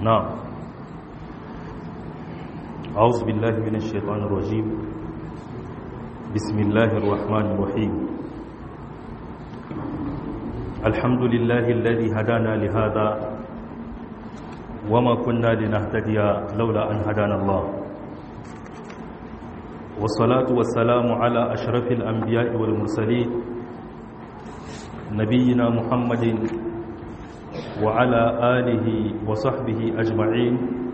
نعم أعوذ بالله من الشيطان الرجيم بسم الله الرحمن الرحيم الحمد لله الذي هدانا لهذا وما كنا لنهتدي لولا أن هدانا الله والصلاة والسلام على أشرف الأنبياء والمرسلين نبينا محمد وعلى آله وصحبه أجمعين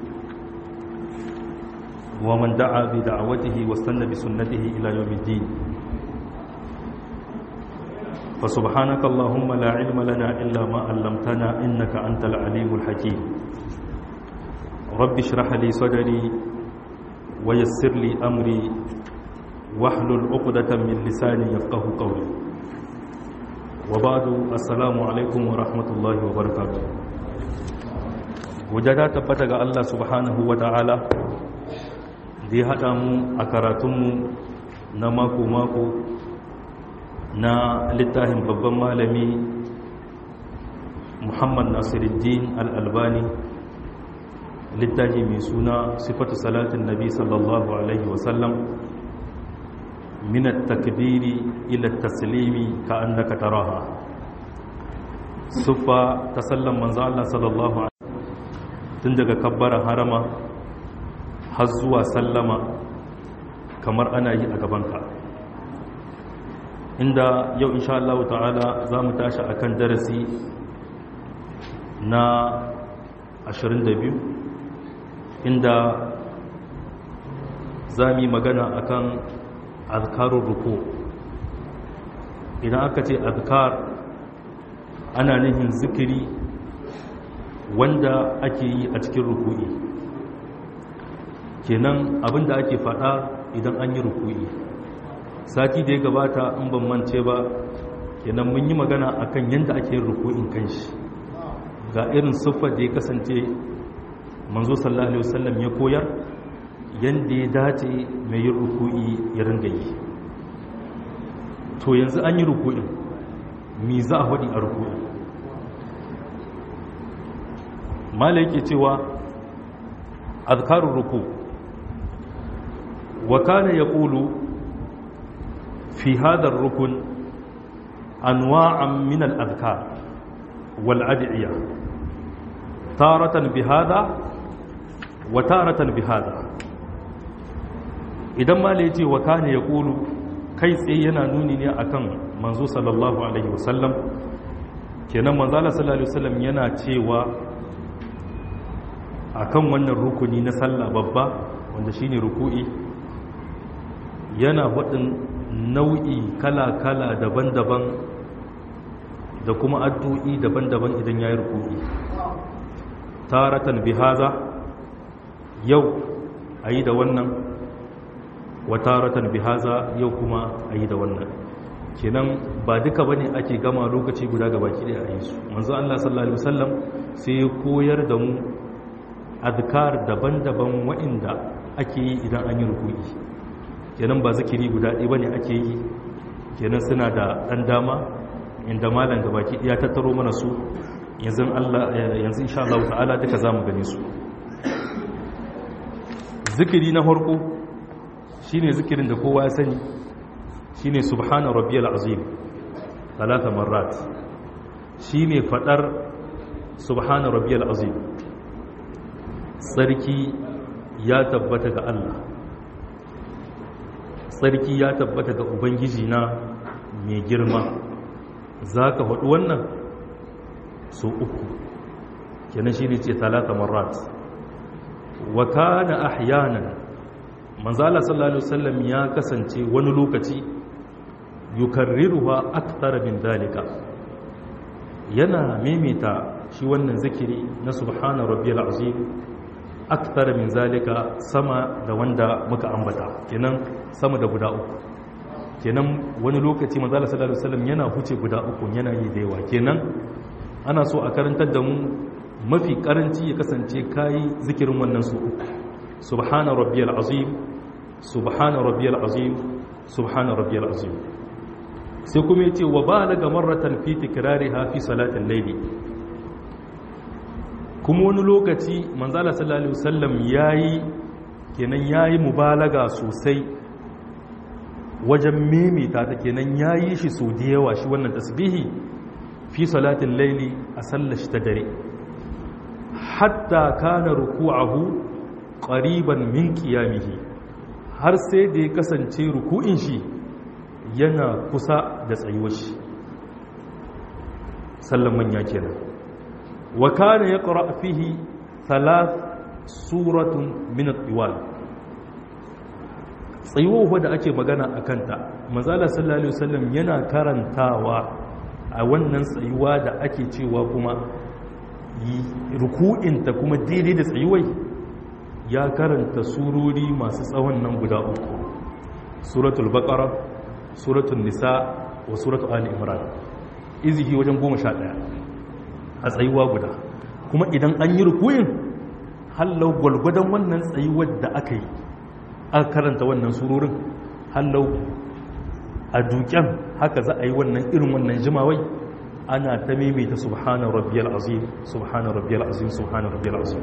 ومن دعا بدعوته واستنى بسنته إلى يوم الدين فسبحانك اللهم لا علم لنا إلا ما علمتنا إنك أنت العليم الحكيم رب اشرح لي صدري ويسر لي أمري واحلل عقدة من لساني يفقه قولي وبعد السلام عليكم ورحمة الله وبركاته wajada tabbata ga Allah subhanahu wa ta'ala da ya haɗa mu a karatunmu na mako-mako na littafin babban malami muhammad nasiruddin al'albani littafi mai suna sifatu salatin nabi sallallahu alaihi wasallam minat takbiri ila taslimi ka annaka taraha siffa ta sallan manzo Allah sallallahu alaihi tun daga kabbaran harama har zuwa sallama kamar ana yi a gabanka inda yau insha Allah ta'ala za mu tashi akan darasi na 22 inda za mu yi magana akan azkarun ruku idan aka ce azkar ana nihin zikiri wanda ake yi a cikin ruku'i kenan abinda ake fada idan an yi ruku'i sati da ya gabata in ban mance ba kenan mun yi magana akan yadda ake yin ruku'in kanshi ga irin siffar da ya kasance manzo sallallahu alaihi wasallam ya koyar yadda ya dace mai yin ruku'i ya ringa yi to yanzu an yi ruku'in mi za a faɗi a ruku'i mala yake cewa azkarun ruku wa kana yaqulu fi hadha ar-rukn anwa'an min al-adhkar wal ad'iya taratan bi hadha wa taratan bi hadha idan mala yace wa kana yaqulu kai tsaye yana nuni ne akan manzo sallallahu alaihi wasallam kenan manzo sallallahu alaihi wasallam yana cewa akan wannan rukuni na sallah babba wanda shine ruku'i yana faɗin nau'i kala-kala daban-daban da kuma addu'i daban-daban idan ya yi ruku'i taratan bihaza yau a yi da wannan wa taratan bihaza yau kuma a yi da wannan kenan ba duka ba ne ake gama lokaci guda gaba ki a yi su manzo Allah sallallahu Alaihi wasallam sai ya koyar da mu adkar daban-daban waɗanda ake yi idan an yi ruku'i kenan ba zikiri guda ɗaya bane ake yi kenan suna da ɗan dama inda malam gabaki ya tattaro mana su yanzu Allah yanzu insha Allah ta'ala duka zamu gane su zikiri na farko shine zikirin da kowa ya sani shine subhana rabbiyal azim talata marrat shine fadar subhana rabbiyal azim tsarki ya tabbata ga Allah tsarki ya tabbata ga Ubangiji na mai girma za ka haɗu wannan su uku kenan shi ne ce talata marat wa kana ahyanan manzala sallallahu alaihi wasallam ya kasance wani lokaci yukarriruha akthara min dalika yana maimaita shi wannan zikiri na subhana rabbiyal azim akthara min zalika sama da wanda muka ambata kenan sama da guda uku kenan wani lokaci manzo Allah sallallahu alaihi wasallam yana huce guda uku yana yi da yawa kenan ana so a karantar da mu mafi karanci ya kasance kai zikirin wannan su uku subhana rabbiyal azim subhana rabbiyal azim subhana rabbiyal azim sai kuma yace wa balaga marratan fi tikrariha fi salatil layli kuma wani lokaci manzala sallallahu alaihi wasallam yayi kenan yayi mubalaga sosai wajen mimita ta kenan yayi shi so da yawa shi wannan tasbihi fi salatin laili a sallar shi ta dare hatta kana ruku'ahu qariban min qiyamihi har sai da ya kasance ruku'in shi yana kusa da tsayuwar shi sallan manya kenan wa kana yaqra fihi thalath suratun min at-tiwal tsayuwar da ake magana akan ta manzala sallallahu alaihi wasallam yana karantawa a wannan tsayuwa da ake cewa kuma ruku'inta kuma daidai da tsayuwai ya karanta surori masu tsawon nan guda uku suratul baqara suratul nisa wa suratul ali imran izihi wajen goma sha ɗaya a tsayuwa guda kuma idan an yi ruku'in hallau gwalgwadon wannan tsayuwar da aka yi aka karanta wannan surorin hallau a duken haka za a yi wannan irin wannan jimawai ana ta maimaita subhana rabbiyal azim subhana rabbiyal azim subhana rabbiyal azim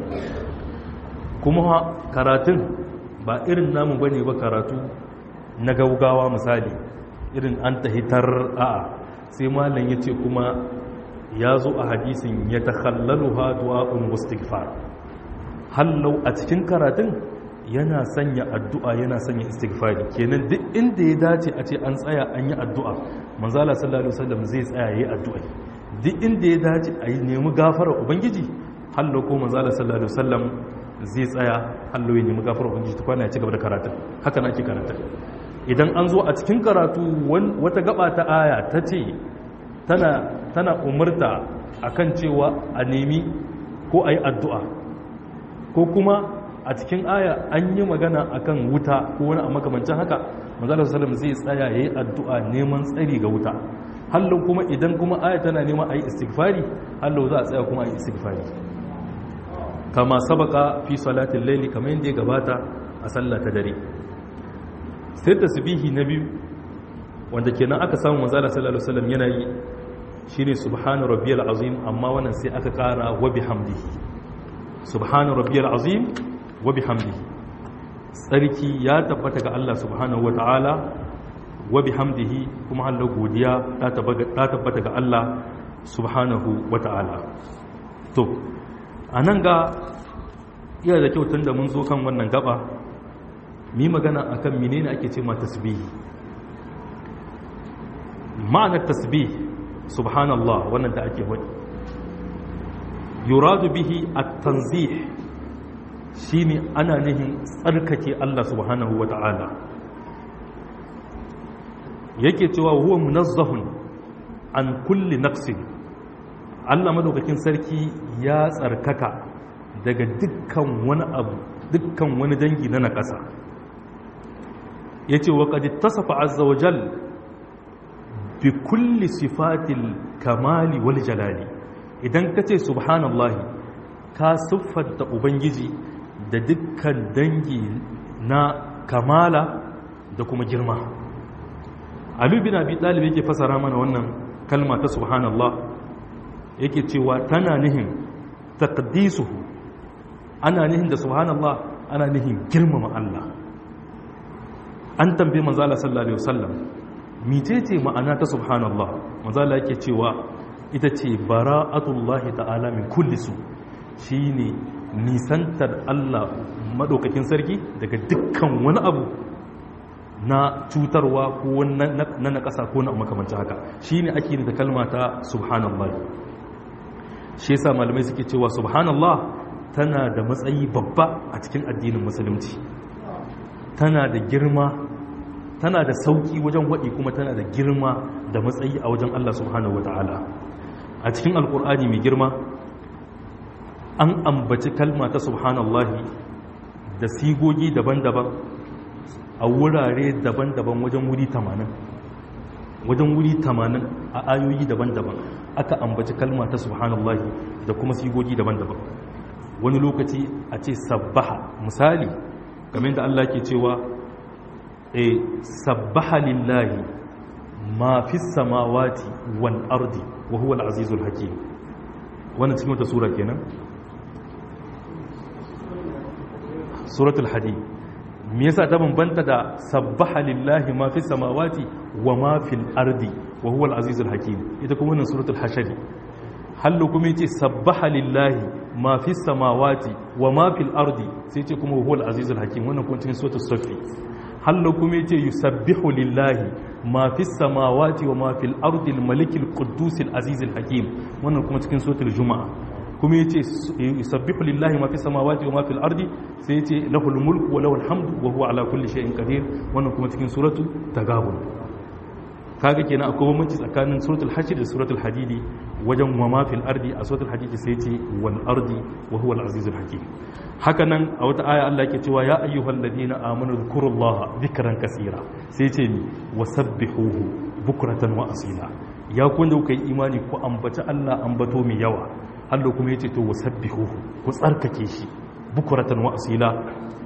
kuma karatun ba irin namu bane ba karatu na gaugawa misali irin an tahitar a'a sai malam yace kuma ya zo a hadisin ya takhallaluha du'a'un wastighfar hallau a cikin karatun yana sanya addu'a yana sanya istighfari kenan duk inda ya dace a ce an tsaya an yi addu'a manzala sallallahu alaihi wasallam zai tsaya yayi addu'a duk inda ya dace a yi nemi gafara ubangiji hallo ko manzala sallallahu alaihi wasallam zai tsaya hallo ya nemi gafara ubangiji ta kwana ya ci gaba da karatu haka na ake karatu idan an zo a cikin karatu wata gaba ta aya ta ce tana tana umurta akan cewa a nemi ko a yi addu'a ko kuma a cikin aya an yi magana akan wuta ko wani a makamancin haka manzala sallam zai tsaya yayi addu'a neman tsari ga wuta hallo kuma idan kuma aya tana neman ayi istighfari hallo za a tsaya kuma ayi istighfari kama sabaka fi salatin laili kamar yadda ya gabata a sallah ta dare sai tasbihi na biyu wanda kenan aka samu manzala sallallahu alaihi wasallam yana yi shine subhana rabbiyal azim amma wannan sai aka kara wa bihamdihi subhana rabbiyal azim wa bihamdihi tsarki ya tabbata ga Allah subhanahu wata'ala wa bihamdihi kuma Allah godiya ta tabbata ga Allah subhanahu wata'ala to anan ga iya da kyau tunda mun zo kan wannan gaba mi magana akan menene ake ce ma tasbihi ma'anar tasbih subhanallah wannan da ake wani yuradu bihi at-tanzih shine ana nihin tsarkake Allah subhanahu wata'ala yake cewa huwa munazzahun an kulli naqsin Allah madaukakin sarki ya tsarkaka daga dukkan wani abu dukkan wani dangi na nakasa yace wa qad ittasafa azza wa jal bi kulli sifatil kamali wal jalali idan kace subhanallahi ka siffanta ubangiji da dukkan dangi na kamala da kuma girma Ali bin Abi Talib yake fasara mana wannan kalma ta subhanallah yake cewa tana nihin taqdisuhu ana nihin da subhanallah ana nihin girmama Allah an tambaye manzo Allah sallallahu alaihi wasallam mitece ma'ana ta subhanallah manzo Allah yake cewa ita ce bara'atullahi ta'ala min kulli su shine nisantar Allah madaukakin sarki daga dukkan wani abu na cutarwa ko na na ƙasa ko na makamancin haka shine ake da kalma ta subhanallah shi yasa malamai suke cewa subhanallah tana da matsayi babba a cikin addinin musulunci tana da girma tana da sauki wajen waɗi kuma tana da girma da matsayi a wajen Allah subhanahu wataala a cikin alkur'ani mai girma an ambaci kalma ta subhanallahi da sigogi daban-daban a wurare daban-daban wajen wuri 80 wajen wuri 80 a ayoyi daban-daban aka ambaci kalma ta subhanallahi da kuma sigogi daban-daban wani lokaci a ce sabbaha misali game da Allah ke cewa e sabbaha lillahi ma fi samawati wal ardi wa huwa al-azizul hakim wannan cikin wata sura kenan suratul hadid me yasa ta bambanta da sabbaha lillahi ma fi samawati wa ma fil ardi wa huwa al-azizul hakim ita kuma wannan suratul hashari hallo kuma yace sabbaha lillahi ma fi samawati wa ma fil ardi sai yace kuma huwa al-azizul hakim wannan kuma cikin suratul safi hallo kuma yace yusabbihu lillahi ma fi samawati wa ma fil ardi al-malik al-quddus al-aziz al-hakim wannan kuma cikin suratul juma'a kuma yace yusabbihu lillahi ma fi samawati wa ma fil ardi sai yace lahul mulku wa lahul hamdu wa huwa ala kulli shay'in qadir wannan kuma cikin suratul tagabun kaga kenan akwai bambanci tsakanin suratul hajj da suratul hadidi wajen wa ma fil ardi a suratul hadidi sai ce wal ardi wa huwa al azizul hakim haka nan a wata aya Allah yake cewa ya ayyuhal ladina amanu dhkurullaha dhikran kaseera sai ce ni wasabbihuhu bukratan wa asila ya kun da kuka yi imani ku ambaci Allah ambato mai yawa Allah kuma yace to wasabbihuhu ku tsarkake shi bukratan wa asila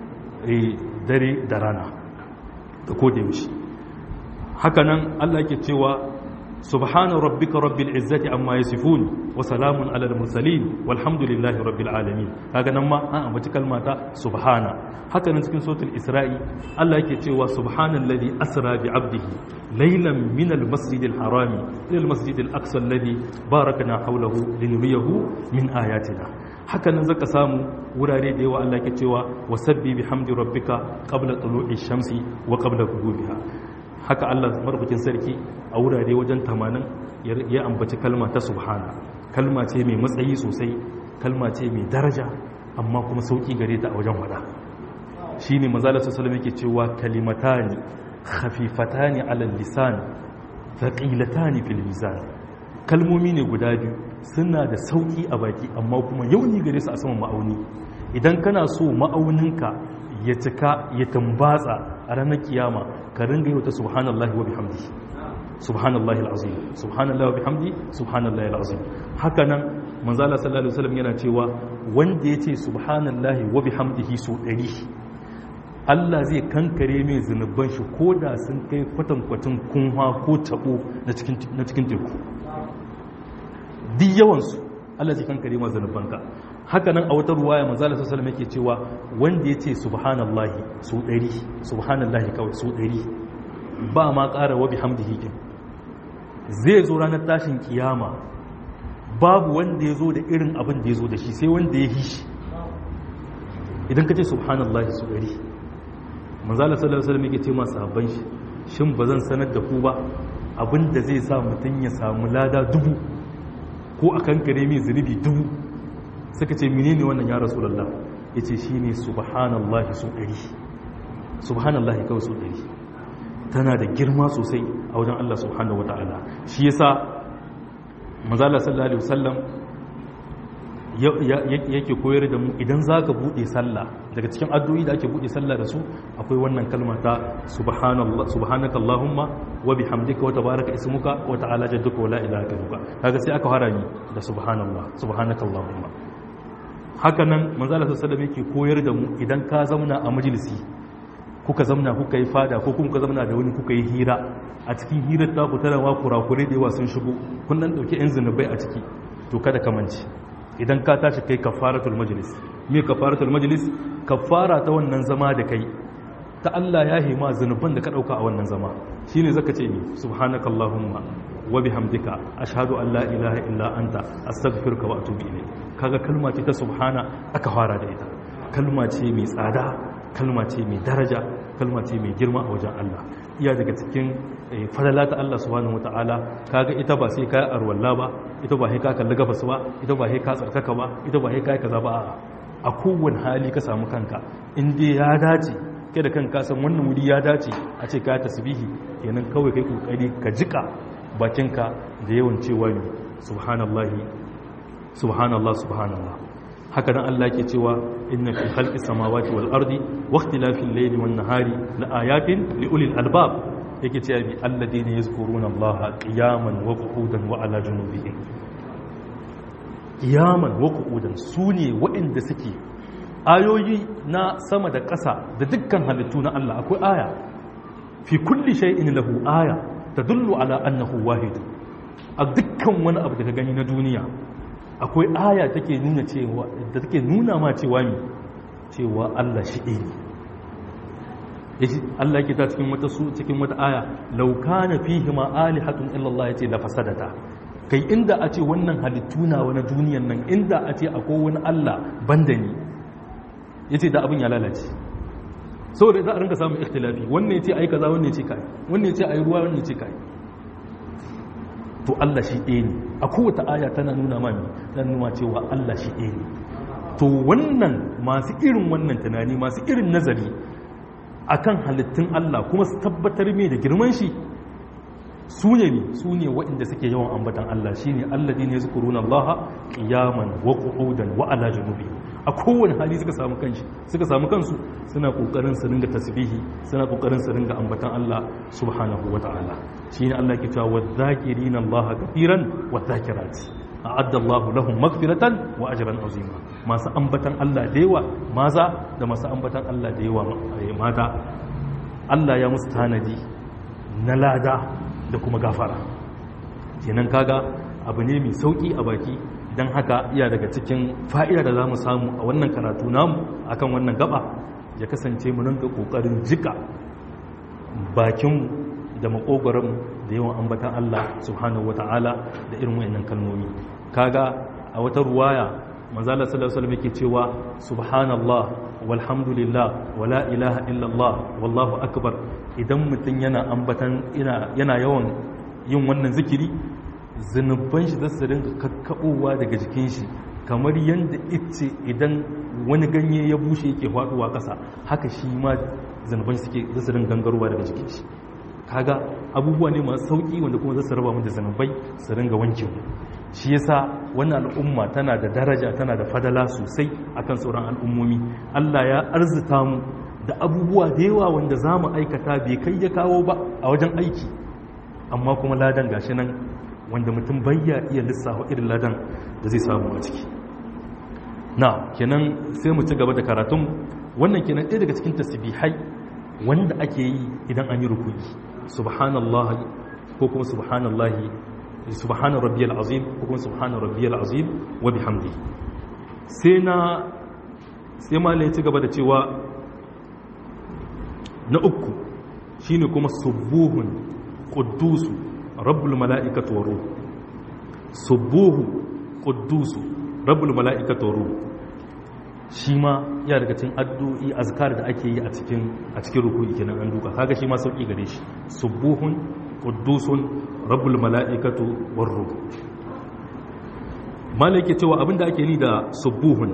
dare da rana da koda yaushe hakanan Allah yake cewa subhana rabbika rabbil izzati amma yasifun wa salamun alal mursalin walhamdulillahi rabbil alamin kaga nan ma an ambaci kalmata subhana hakanan cikin suratul isra'i Allah yake cewa subhanalladhi asra bi 'abdihi laylan min al masjidil harami ila al masjidil aqsa alladhi barakna hawlahu linuriyahu min ayatina hakanan zaka samu wurare da yawa Allah yake cewa wasabbi bihamdi rabbika qabla tulu'i shamsi wa qabla ghurubiha haka Allah marbukin sarki a wurare wajen tamanin ya ambaci kalma ta subhana kalma ce mai matsayi sosai kalma ce mai daraja amma kuma sauki gare ta a wajen wada shi ne mazala su salama yake cewa kalimatani khafifatani alal lisan thaqilatani fil mizan kalmomi ne guda biyu suna da sauki a baki amma kuma yauni gare su a saman ma'auni idan kana so ma'auninka ya cika ya tambatsa a ranar kiyama ka ringa yi wata subhanallahi wa bihamdi subhanallahi alazim subhanallahi wa bihamdi subhanallahi alazim haka nan manzala sallallahu alaihi wasallam yana cewa wanda yace subhanallahi wa bihamdihi su 100 Allah zai kankare mai zunuban shi koda sun kai kwatankwacin kunwa ko tabo na cikin na cikin teku duk yawan su Allah zai kankare ma zunubanka haka nan a wata ruwaya manzala sallallahu alaihi yake cewa wanda yace subhanallahi su 100 subhanallahi kawai su 100 ba ma ƙara wa bihamdihi kin zai zo ranar tashin kiyama babu wanda ya zo da irin abin da ya zo da shi sai wanda ya hishi idan ka ce subhanallahi su 100 manzala sallallahu alaihi wasallam yake ce masu sahabban shi shin ba zan sanar da ku ba abin da zai sa mutum ya samu lada dubu ko akan kare mai zunubi dubu suka ce menene wannan ya rasulullah yace shine subhanallahi su ɗari subhanallahi kawai su ɗari tana da girma sosai a wajen Allah subhanahu wataala shi yasa manzala sallallahu alaihi wasallam yake koyar da mu idan zaka bude sallah daga cikin addu'o'i da ake bude sallah da su akwai wannan kalma ta subhanallah subhanakallahumma wa bihamdika wa tabaraka ismuka wa ta'ala jadduka wa la ilaha illuka kaga sai aka harami da subhanallah subhanakallahumma haka nan manzala sallallahu yake koyar da mu idan ka zauna a majalisi kuka zauna kuka yi fada ko kuka zauna da wani kuka yi hira a cikin hirar ta ku tarawa kurakure da yawa sun shigo kun dan dauki yan zinubai a ciki to kada ka mance idan ka tashi kai kafaratul majlis me kafaratul majlis kafara ta wannan zama da kai ta Allah ya hima zinuban da ka dauka a wannan zama shine zaka ce ni subhanakallahumma wa bihamdika ashhadu an la ilaha illa anta astaghfiruka wa atubu ilayk kaga kalma ce ta subhana aka fara da ita kalma ce mai tsada kalma ce mai daraja kalma ce mai girma a wajen Allah iya daga cikin falala ta Allah subhanahu wataala kaga ita ba sai ka arwalla ba ita ba sai ka kalli gabas ba ita ba sai ka tsarkaka ba ita ba sai ka kaza ba a kowane hali ka samu kanka in dai ya dace kai da kanka san wannan wuri ya dace a ce ka tasbihi kenan kawai kai kokari ka jika bakinka da yawan cewa ne subhanallahi subhanallah subhanallah haka nan Allah ke cewa inna fi khalqis samawati wal ardi wa ikhtilafil layli wan nahari la ayatin li ulil albab yake cewa bi alladheena yazkuruna Allah qiyaman wa qu'udan wa ala junubihim qiyaman wa qu'udan sune waɗanda suke ayoyi na sama da ƙasa da dukkan halittu na Allah akwai aya fi kulli shay'in lahu aya tadullu ala annahu wahid a dukkan wani abu da ka gani na duniya akwai aya take nuna cewa da take nuna ma cewa mi cewa Allah shi ɗaya ne Allah yake ta cikin wata su cikin wata aya law kana fihi ma alihatun illa Allah yace la fasadata kai inda a ce wannan halittu na wani duniyan nan inda a ce akwai wani Allah banda ni yace da abin ya lalace saboda za a rinka samun ikhtilafi wannan yace ai kaza wannan yace kai wannan yace ai ruwa wannan yace kai to Allah shi ɗaya ne a kowace aya tana nuna mami tana nuna cewa Allah shi ɗaya ne to wannan masu irin wannan tunani masu irin nazari akan halittun Allah kuma su tabbatar mai da girman shi su ne ne su ne waɗanda suke yawan ambatan Allah shi ne alladi ne zuku runa Allah ƙiyaman wa ƙudan wa ala janubi a kowane hali suka samu kanshi suka samu kansu suna ƙoƙarin su ringa tasbihi suna ƙoƙarin su ringa ambatan Allah subhanahu wa ta'ala shi ne Allah ke cewa wa zakirina Allah kafiran wa zakirati a'adda Allah lahum maghfiratan wa ajran azima masu ambatan Allah da yawa maza da masu ambatan Allah da yawa mata Allah ya musu tanadi na lada da kuma gafara kenan kaga abu ne mai sauki a baki dan haka iya daga cikin fa'ida da zamu samu a wannan karatu namu akan wannan gaba ya kasance mu rinka kokarin jika bakin da makogoron da yawan ambatan Allah subhanahu wataala da irin wayannan kalmomi kaga a wata ruwaya manzala sallallahu alaihi wasallam yake cewa subhanallah walhamdulillah wala ilaha illallah wallahu akbar idan mutum yana ambatan yana yawan yin wannan zikiri zunuban shi zasu rinka kakkabowa daga jikin shi kamar yadda ice idan wani ganye ya bushe yake faduwa kasa haka shi ma zunuban suke zasu rinka gangarowa daga jikin shi kaga abubuwa ne masu sauki wanda kuma zasu raba mu da zunubai su ringa wanke mu shi yasa wannan al'umma tana da daraja tana da fadala sosai akan sauran al'ummomi Allah ya arzuta mu da abubuwa da yawa wanda za mu aikata bai kai ya kawo ba a wajen aiki amma kuma ladan gashi nan wanda mutum bayya iya lissafa irin ladan da zai samu a ciki na kenan sai mu ci gaba da karatun wannan kenan ɗaya daga cikin tasbihai wanda ake yi idan an yi rukuyi subhanallahi ko kuma subhanallahi subhana rabbiyal azim ko kuma subhana rabbiyal azim wa bihamdi sai na sai malai ci gaba da cewa na uku shine kuma subuhun quddusu rabbul malaikati wa ruh subuhu quddusu rabbul malaikati wa ruh shi ma ya daga cikin addu'i azkar da ake yi a cikin a cikin ruku'i kenan an duka kaga shi ma sauki gare shi subuhun quddusun rabbul mala'ikatu war ruh malaka cewa abinda ake ni da subuhun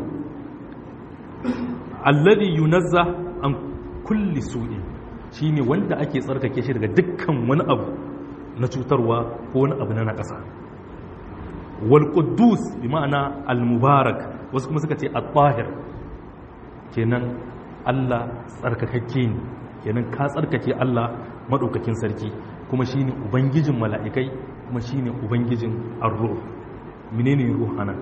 alladhi yunazza an kulli su'in shine wanda ake tsarkake shi daga dukkan wani abu na cutarwa ko wani abu na nakasa wal quddus bi ma'ana al mubarak wasu kuma suka ce at-tahir kenan Allah tsarkakakke ne kenan ka tsarkake Allah madaukakin sarki kuma shine ubangijin mala'ikai kuma shine ubangijin ar-ruh menene ruh anan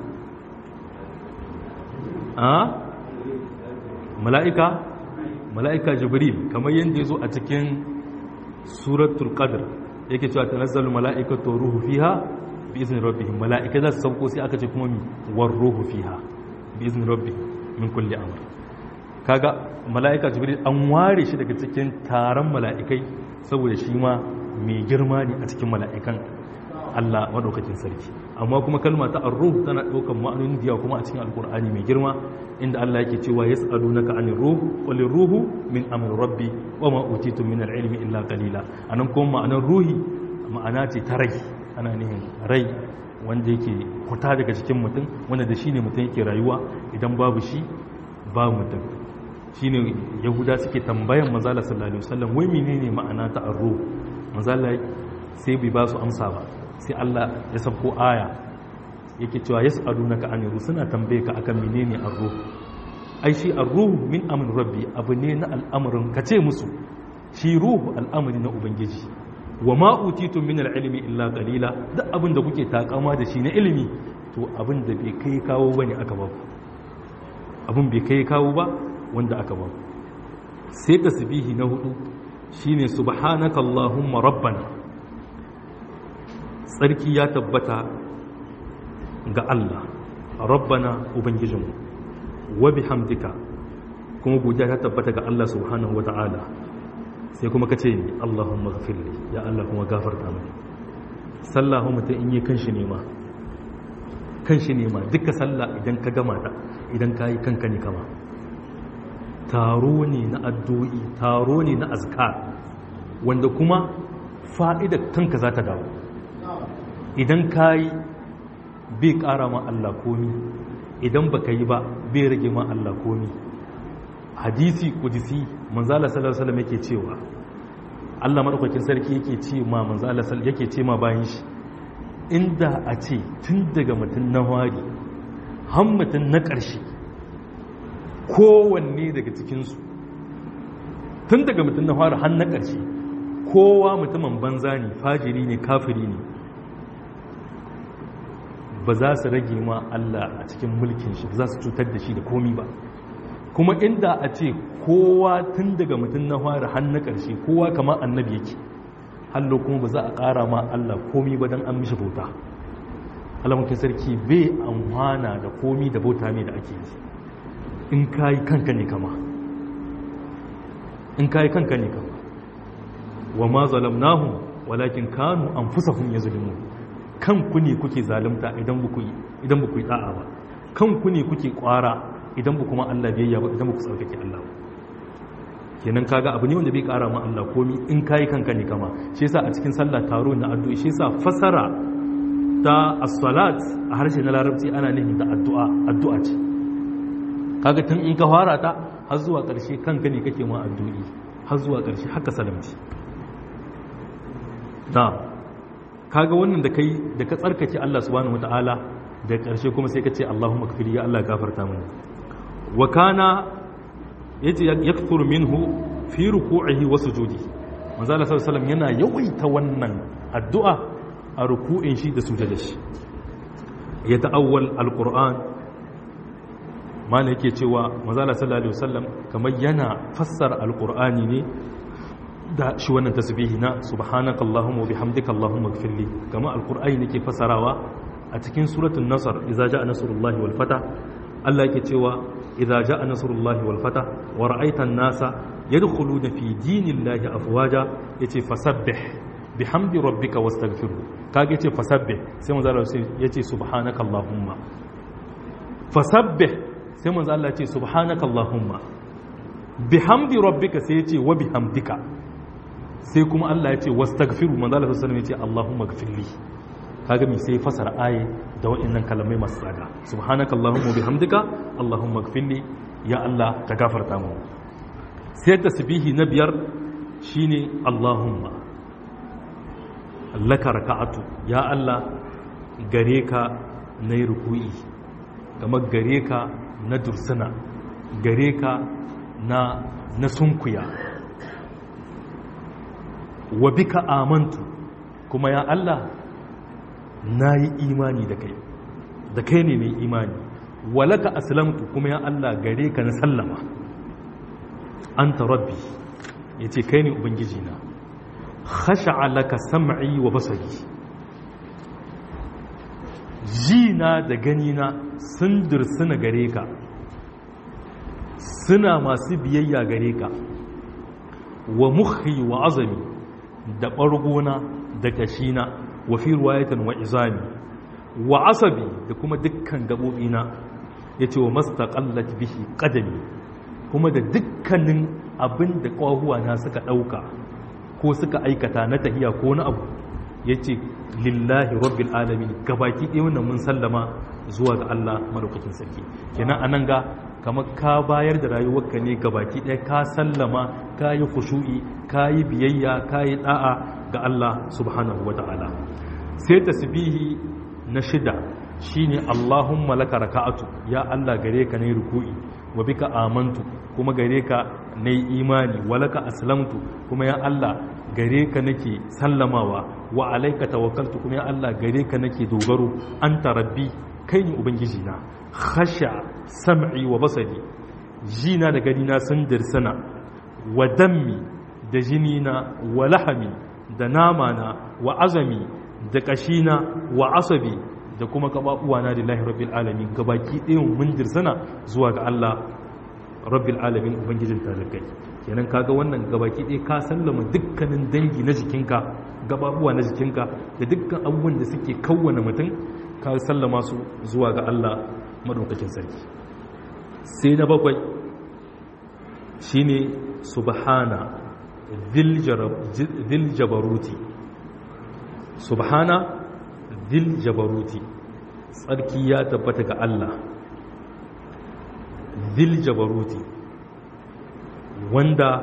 a mala'ika mala'ika jibril kamar yadda yazo a cikin suratul qadr yake cewa tanazzalu mala'ikatu ruhu fiha bi izni rabbihim mala'ika za su sauko sai aka ce kuma mi war ruhu fiha bi izni rabbihim min kulli amr kaga mala'ika jibril an ware shi daga cikin taron mala'ikai saboda shi ma mai girma ne a cikin mala'ikan Allah madaukakin sarki amma kuma kalma ta ar-ruh tana daukan ma'anonin diya kuma a cikin alkur'ani mai girma inda Allah yake cewa yas'alunaka 'anil ruh qul ruhu min amri rabbi wa ma utitu min al-ilmi illa qalila anan kuma ma'anar ruhi ma'ana ce ta rai ana nihin rai wanda yake kuta daga cikin mutum wanda da shine mutum yake rayuwa idan babu shi ba mutum shine yahuda suke tambayan manzala sallallahu alaihi wasallam wai menene ma'ana ta ar-ruh manzala sai bai ba su amsa ba sai Allah ya sabko aya yake cewa yas'alunaka anir suna tambaye ka akan menene ar-ruh ai shi ar-ruh min amri rabbi abu ne na al'amarin ka ce musu shi ruhu al'amari na ubangiji wa ma utitum min al-ilmi illa qalila duk abin da kuke takama da shi na ilimi to abin da bai kai kawo bane aka ba abin bai kai kawo ba wanda aka ba sai tasbihi na hudu shine subhanaka allahumma rabbana tsarki ya tabbata ga Allah rabbana ubangijinmu wa bihamdika kuma godiya ta tabbata ga Allah subhanahu wata'ala sai kuma ka ce Allahumma ghafirli ya Allah kuma gafarta mini sallah mutum in yi kanshi nema kanshi nema duka sallah idan ka gama ta idan ka yi kanka ne kama taro ne na addu'i taro ne na azkar wanda kuma fa'idar kanka za ta dawo idan ka yi bai ƙara ma Allah komi idan ba ka yi ba bai rage ma Allah komi hadisi kudisi manzala sallallahu alaihi yake cewa Allah madaukakin sarki yake ce ma manzala yake ce ma bayan shi inda a ce tun daga mutum na wari har mutum na ƙarshe kowanne daga cikinsu tun daga mutum na wari har na ƙarshe kowa mutumin banza ne fajiri ne kafiri ne ba za su rage ma Allah a cikin mulkin shi ba za su cutar da shi da komi ba kuma inda a ce kowa tun daga mutum na fara har na ƙarshe kowa kamar annabi yake hallo kuma ba za a ƙara ma Allah komi ba don an mishi bauta alamukin sarki bai amfana da komi da bauta mai da ake yi in ka yi kanka ne kama in ka yi kanka ne kama wa ma zalamnahum walakin kanu anfusahum yazlimun kanku ne kuke zalunta idan buku idan buku yi da'a ba kanku ne kuke kwara idan buku ma Allah biyayya ba idan buku tsarkake Allah ba kenan kaga abu ne wanda bai kara ma Allah komi in kai kanka ne kama shi yasa a cikin sallah taro na addu'a shi yasa fasara ta as-salat a harshe na larabci ana nufin da addu'a addu'a ce kaga tun in ka fara ta har zuwa ƙarshe kanka ne kake ma addu'i har zuwa ƙarshe haka salamci na kaga wannan da kai da ka tsarkake Allah subhanahu wataala da ƙarshe kuma sai ka ce Allahumma kafiri ya Allah gafarta mana wa kana yace yakthuru minhu fi ruku'ihi wa sujudi manzo Allah sallallahu alaihi yana yawaita wannan addu'a a ruku'in shi da sujudin shi ya ta'awwal alquran mana yake cewa manzo Allah sallallahu alaihi wasallam kamar yana fassara alqur'ani ne da shi wannan tasbihi na subhanaka allahumma wa bihamdika allahumma ighfirli kama alqur'ani nake fasarawa a cikin suratul nasr idza jaa nasrullahi wal fatah Allah yake cewa idza jaa nasrullahi wal fatah wa ra'aita an-nasa yadkhuluna fi dinillahi afwaja yace fasabbih bihamdi rabbika wastaghfirhu kage yace fasabbih sai manzo Allah yace subhanaka allahumma fasabbih sai manzo Allah yace subhanaka allahumma bihamdi rabbika sai yace wa bihamdika sai kuma Allah ya ce wastaghfiru manzo Allah sallallahu alaihi wasallam ya ce Allahumma ighfirli kaga mi sai fasara aye da waɗannan kalamai masu tsada subhanaka allahumma bihamdika allahumma ighfirli ya Allah ka gafarta mu sai tasbihi na biyar shine allahumma laka raka'atu ya Allah gare ka na yi ruku'i kamar gare ka na dursuna gare ka na na sunkuya wa bika amantu kuma ya Allah na yi imani da kai da kai ne mai imani walaka aslamtu kuma ya Allah gare ka na sallama anta rabbi yace kai ne ubangiji na khasha'a laka sam'i wa basari jina da ganina sun dursuna gare ka suna masu biyayya gare ka wa mukhi wa azami da ɓargona da kashina wa fi ruwayatan wa izami wa asabi da kuma dukkan gaɓoɓina ya ce wa mastaƙallat bihi ƙadami kuma da dukkanin abin da ƙwahuwa na suka ɗauka ko suka aikata na tahiya ko na abu ya ce lillahi rabbil alamin gabaki ɗaya wannan mun sallama zuwa ga Allah madaukakin sarki kenan anan ga kamar ka bayar da rayuwarka ne gabaki ɗaya ka sallama ka yi khushu'i ka yi biyayya ka yi ɗa'a ga Allah subhanahu wa ta'ala sai tasbihi na shida shine Allahumma laka raka'atu ya Allah gare ka ne ruku'i wa bika amantu kuma gare ka na imani wa laka aslamtu kuma ya Allah gare ka nake sallamawa wa alaika tawakkaltu kuma ya Allah gare ka nake dogaro anta rabbi kai ne ubangiji na khasha sam'i wa basari jina da gani na sun dirsana wa dammi da jini na wa lahami da nama na wa azami da kashina wa asabi da kuma kababuwa na lillahi rabbil alamin gabaki ɗayan mun dirsana zuwa ga Allah rabbil alamin ubangijin talikai kenan kaga wannan gabaki ɗaya ka sallama dukkanin dangi na jikinka gababuwa na jikinka da dukkan abubuwan da suke kawwana mutum ka sallama su zuwa ga Allah madaukakin sarki sai na bakwai shine subhana dhil jabaruti subhana dhil jabaruti tsarki ya tabbata ga Allah dhil jabaruti wanda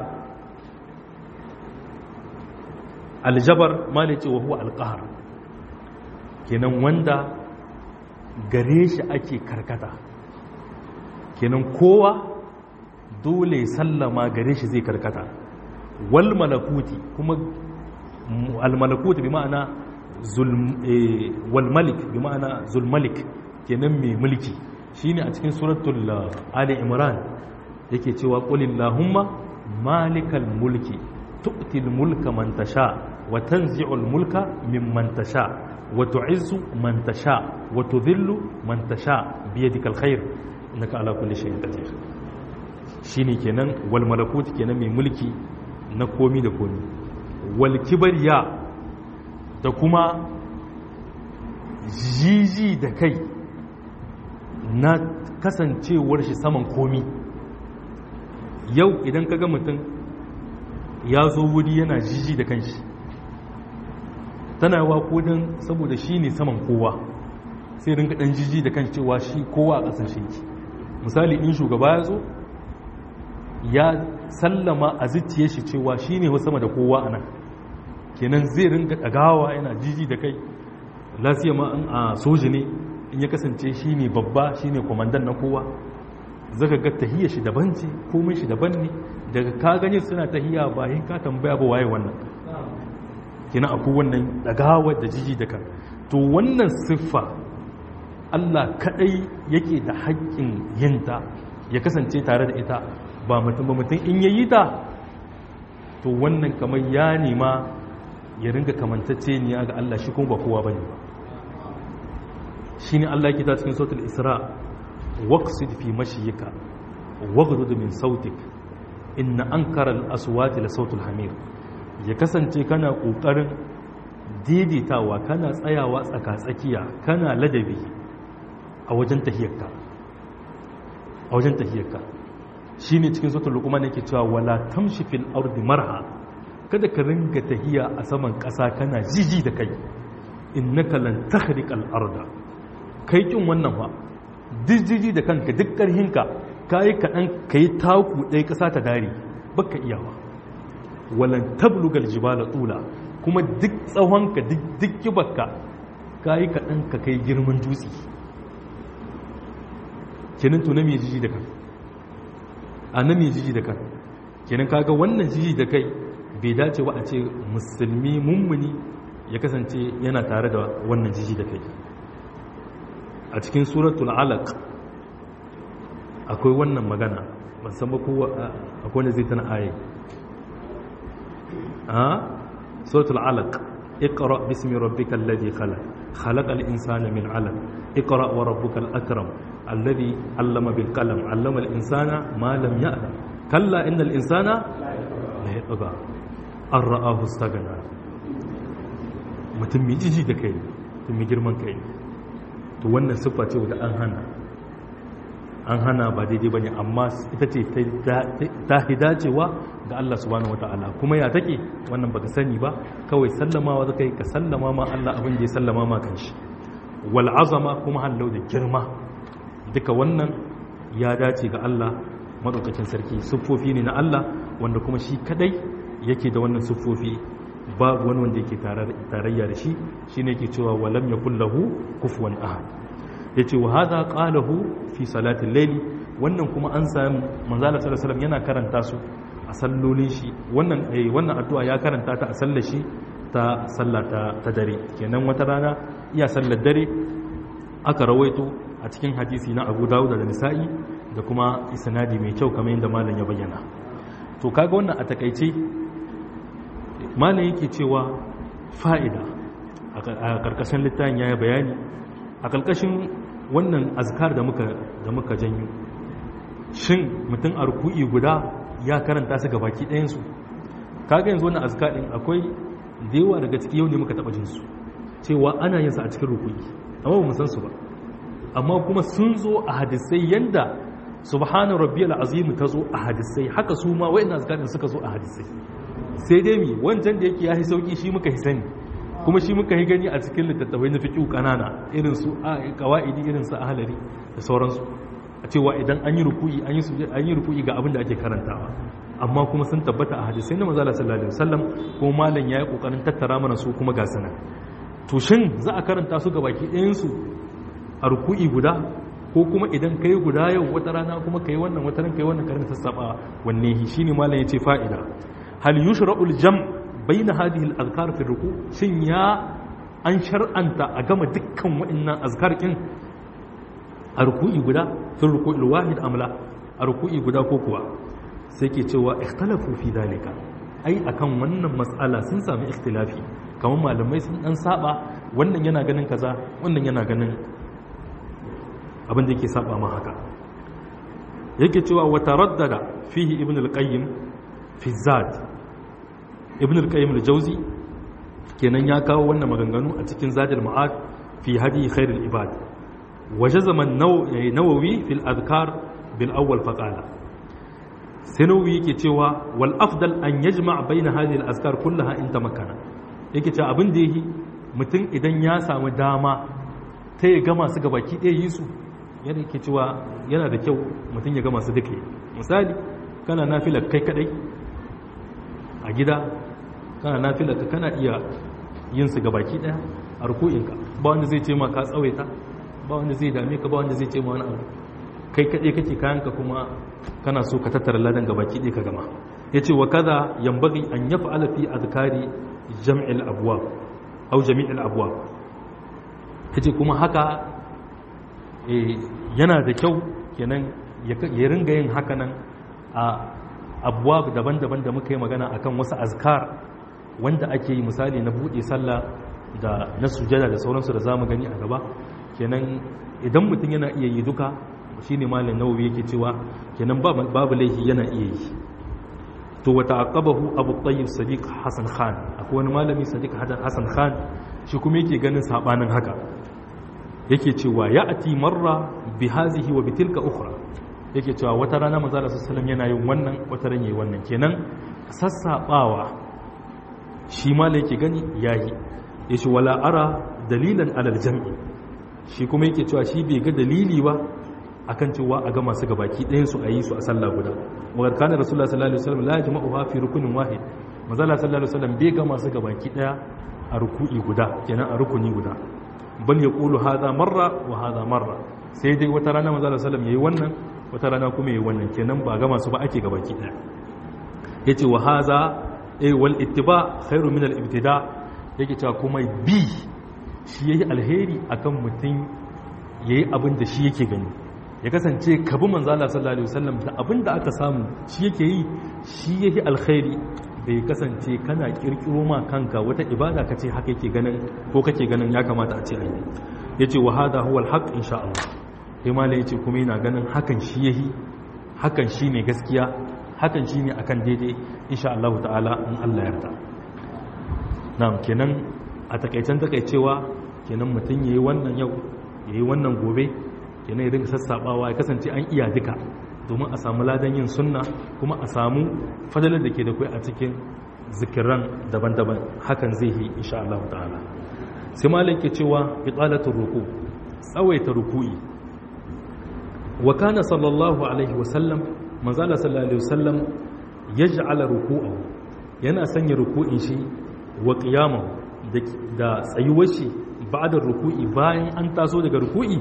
aljabar malice wa huwa alqahar kenan wanda gare shi ake karkata kenan kowa dole sallama gare shi zai karkata wal malakuti kuma al malakuti bi ma'ana wal malik bi ma'ana zul malik kenan mai mulki shine a cikin suratul ali imran yake cewa qulillahumma malikal mulki tu'til mulka man tasha wa tanzi'ul mulka mimman tasha wa tu'izzu man tasha wa tudhillu man tasha biyadikal khair innaka ala kulli shay'in qadir shine kenan wal malakut kenan mai mulki na komi da komi wal kibriya da kuma jiji da kai na kasancewar shi saman komi yau idan ka ga mutum ya zo wuri yana jiji da kanshi tana wa kodin saboda shi ne saman kowa sai rinka dan jiji da kanshi cewa shi kowa a ƙasar shi misali in shugaba ya zo ya sallama a zuciye shi cewa shi ne sama da kowa a nan kenan zai rinka ɗagawa yana jiji da kai lasiya ma a soji ne in ya kasance shi ne babba shi ne kwamandan na kowa zaka ga tahiyar shi daban ce komai shi daban ne daga ka gani suna tahiya ba yin ka tambaya ba waye wannan kina akwai wannan dagawa da jiji da kan to wannan siffa Allah kadai yake da haƙƙin yinta ya kasance tare da ita ba mutum ba mutum in yayi ta to wannan kamar ya nema ya ringa kamantacce ne ga Allah shi kuma ba kowa bane ba shine Allah yake ta cikin suratul Isra waqsid fi mashiyika waghdud min sautik inna ankara al-aswati la sautul hamir ya kasance kana kokarin daidaitawa kana tsayawa tsaka-tsakiya kana ladabi a wajen tahiyarka a wajen tahiyarka shine cikin suratul luqman yake cewa wala tamshi fil ardi marha kada ka ringa tahiya a saman ƙasa kana jiji da kai innaka lan takhriqal arda kai kin wannan fa jiji da kanka duk ƙarhinka kayi kaɗan ka yi taku ɗaya ƙasa ta dare baka iyawa walan tablugal jibala tula kuma duk tsawonka duk kibarka kayi kaɗan ka kai girman dutse kenan to na mai jiji da kan a na mai jiji da kan kenan kaga wannan jiji da kai bai dace ba a ce musulmi mummuni ya kasance yana tare da wannan jiji da kai a cikin suratul alaq akwai wannan magana ban san ba kowa akwai wanda zai tana aye a suratul alaq اقرأ باسم ربك الذي خلق خلق الإنسان من علق اقرأ وربك الأكرم الذي علم بالقلم علم الإنسان ما لم يعلم كلا إن الإنسان لا يطغى أن رآه استغنى mutum mai jiji da kai mutum mai girman kai to wannan siffa ce da an hana an hana ba daidai ba ne amma ita ce ta dacewa ga Allah subhanahu wata'ala kuma ya take wannan baka sani ba kawai sallamawa zaka yi ka sallama ma Allah abin da ya sallama ma kanshi wal azama kuma hallau da girma duka wannan ya dace ga Allah madaukakin sarki siffofi ne na Allah wanda kuma shi kadai yake da wannan siffofi babu wani wanda yake tarayya da shi shine yake cewa walam yakul lahu kufuwan ahad yace wa hadha qalahu fi salatil layli wannan kuma an sami manzala sallallahu alaihi yana karanta su a sallolin shi wannan eh wannan addu'a ya karanta ta a sallar shi ta sallata ta dare kenan wata rana iya sallar dare aka rawaito a cikin hadisi na Abu Dawud da Nisa'i da kuma isnadi mai kyau kamar yadda malam ya bayyana to kaga wannan a takaice malam yake cewa fa'ida a karkashin littafin yayi bayani a karkashin wannan azkar da muka da muka janyo shin mutum a ruku'i guda ya karanta su ga baki ɗayansu kaga yanzu wannan azkar din akwai da yawa daga ciki yau ne muka taɓa jinsu cewa ana yin sa a cikin ruku'i amma ba mu san su ba amma kuma sun zo a hadisai yanda subhana rabbiyal azim ta zo a hadisai haka su ma wayannan azkar din suka zo a hadisai sai dai mi wancan da yake yahi sauki shi muka hi sani kuma shi muka yi gani a cikin littattafai na fiƙi ƙanana irin su ƙawa'idi irin su ahalari da sauransu a cewa idan an yi ruku'i an yi ruku'i ga abin da ake karantawa amma kuma sun tabbata a hadisai na manzala sallallahu alaihi wasallam ko malam yayi kokarin tattara mana su kuma ga sanan to shin za a karanta su ga baki ɗayan su a ruku'i guda ko kuma idan kai guda yau wata rana kuma kai wannan wata ran kai wannan karanta sassaba wanne shine malam yace fa'ida hal yushra'ul jam' baina hadhihi al-azkar fi ruku shin ya an shar'anta a gama dukkan wa'annan azkar kin a ruku'i guda fi ruku'il wahid amla a ruku'i guda ko kuwa sai ke cewa ikhtalafu fi dalika ai akan wannan mas'ala sun sami ikhtilafi kamar malamai sun dan saba wannan yana ganin kaza wannan yana ganin abin da yake saba ma haka yake cewa wa taraddada fihi ibn al-qayyim fi zad ibn al-qayyim al-jawzi kenan ya kawo wannan maganganu a cikin zadul ma'ad fi hadi khair al-ibad wajazama an-nawawi fi al-adhkar bil awwal faqala sanawi yake cewa wal afdal an yajma' bayna hadhihi al-azkar kullaha in tamakkana yake cewa abin da yake mutum idan ya samu dama ta ya gama su gabaki ɗaya yi su yana yake cewa yana da kyau mutum ya gama su duka misali kana nafilar kai kadai a gida kana nafilar ka kana iya yin su gabaki daya a ruku'inka ba wanda zai ce ma ka tsawaita ba wanda zai dame ka ba wanda zai ce ma wani abu kai kadai kake kayanka kuma kana so ka tattara ladan gabaki ɗaya ka gama ya ce wa kaza yambagi an ya fa'ala fi azkari jam'il abwab au jami'il abwab ya ce kuma haka yana da kyau kenan ya ringa yin haka nan a abuwa daban-daban da muka yi magana akan wasu azkar wanda ake yi misali na buɗe sallah da na sujada da sauransu da zamu gani a gaba kenan idan mutum yana iya yi duka shine malam nawawi yake cewa kenan babu laifi yana iya yi to wata aqabahu abu tayyib sadiq hasan khan akwai wani malami sadiq hasan khan shi kuma yake ganin sabanin haka yake cewa ya ati marra bi hazihi wa bitilka ukhra yake cewa wata rana manzo Allah sallallahu yana yin wannan wata ran yayi wannan kenan sassabawa shi ma yake gani yayi yace wala ara dalilan alal jam'i shi kuma yake cewa shi bai ga dalili ba akan cewa a ga masu gabaki ɗayan su a yi su a sallah guda wa kana rasulullah sallallahu alaihi wasallam la yajma'uha fi rukunin wahid manzo Allah sallallahu alaihi wasallam bai ga masu gabaki ɗaya a ruku'i guda kenan a rukuni guda bal ya ƙulu haza marra wa haza marra sai dai wata rana maza da salam ya yi wannan wata rana kuma ya yi wannan kenan ba gama su ba ake gabaki ɗaya ya ce wa haza a wal ittiba khairu min al-ibtida yake cewa kuma bi shi yayi alheri akan mutum yayi abin da shi yake gani ya kasance ka bi manzo Allah sallallahu alaihi wasallam da abin da aka samu shi yake yi shi yayi alkhairi bai kasance kana kirkiro ma kanka wata ibada ka ce haka yake ganin ko kake ganin ya kamata a ce a yi ya ce wa hada huwa alhaq insha Allah sai ma ya ce kuma yana ganin hakan shi yahi hakan shi ne gaskiya hakan shi ne akan daidai insha Allah ta'ala in Allah ya yarda na'am kenan a takaicen takaicewa kenan mutum yayi wannan yau yayi wannan gobe kenan ya dinga sassabawa ya kasance an iya duka domin a samu ladan yin sunna kuma a samu fadalar da ke da kai a cikin zikiran daban-daban hakan zai yi insha Allah ta'ala sai malik ke cewa iqalatul ruku tsawaita ruku'i wa kana sallallahu alaihi wa sallam manzala sallallahu alaihi wa sallam yaj'ala ruku'ahu yana sanya ruku'in shi wa qiyamahu da tsayuwar shi ba'da ruku'i bayan an taso daga ruku'i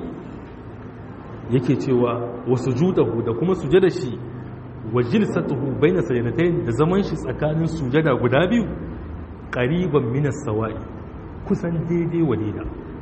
yake cewa wa sujudahu da kuma sujada shi wa jilsatuhu baina sajdatayn da zaman shi tsakanin sujada guda biyu qariban min as-sawa'i kusan daidai wa daida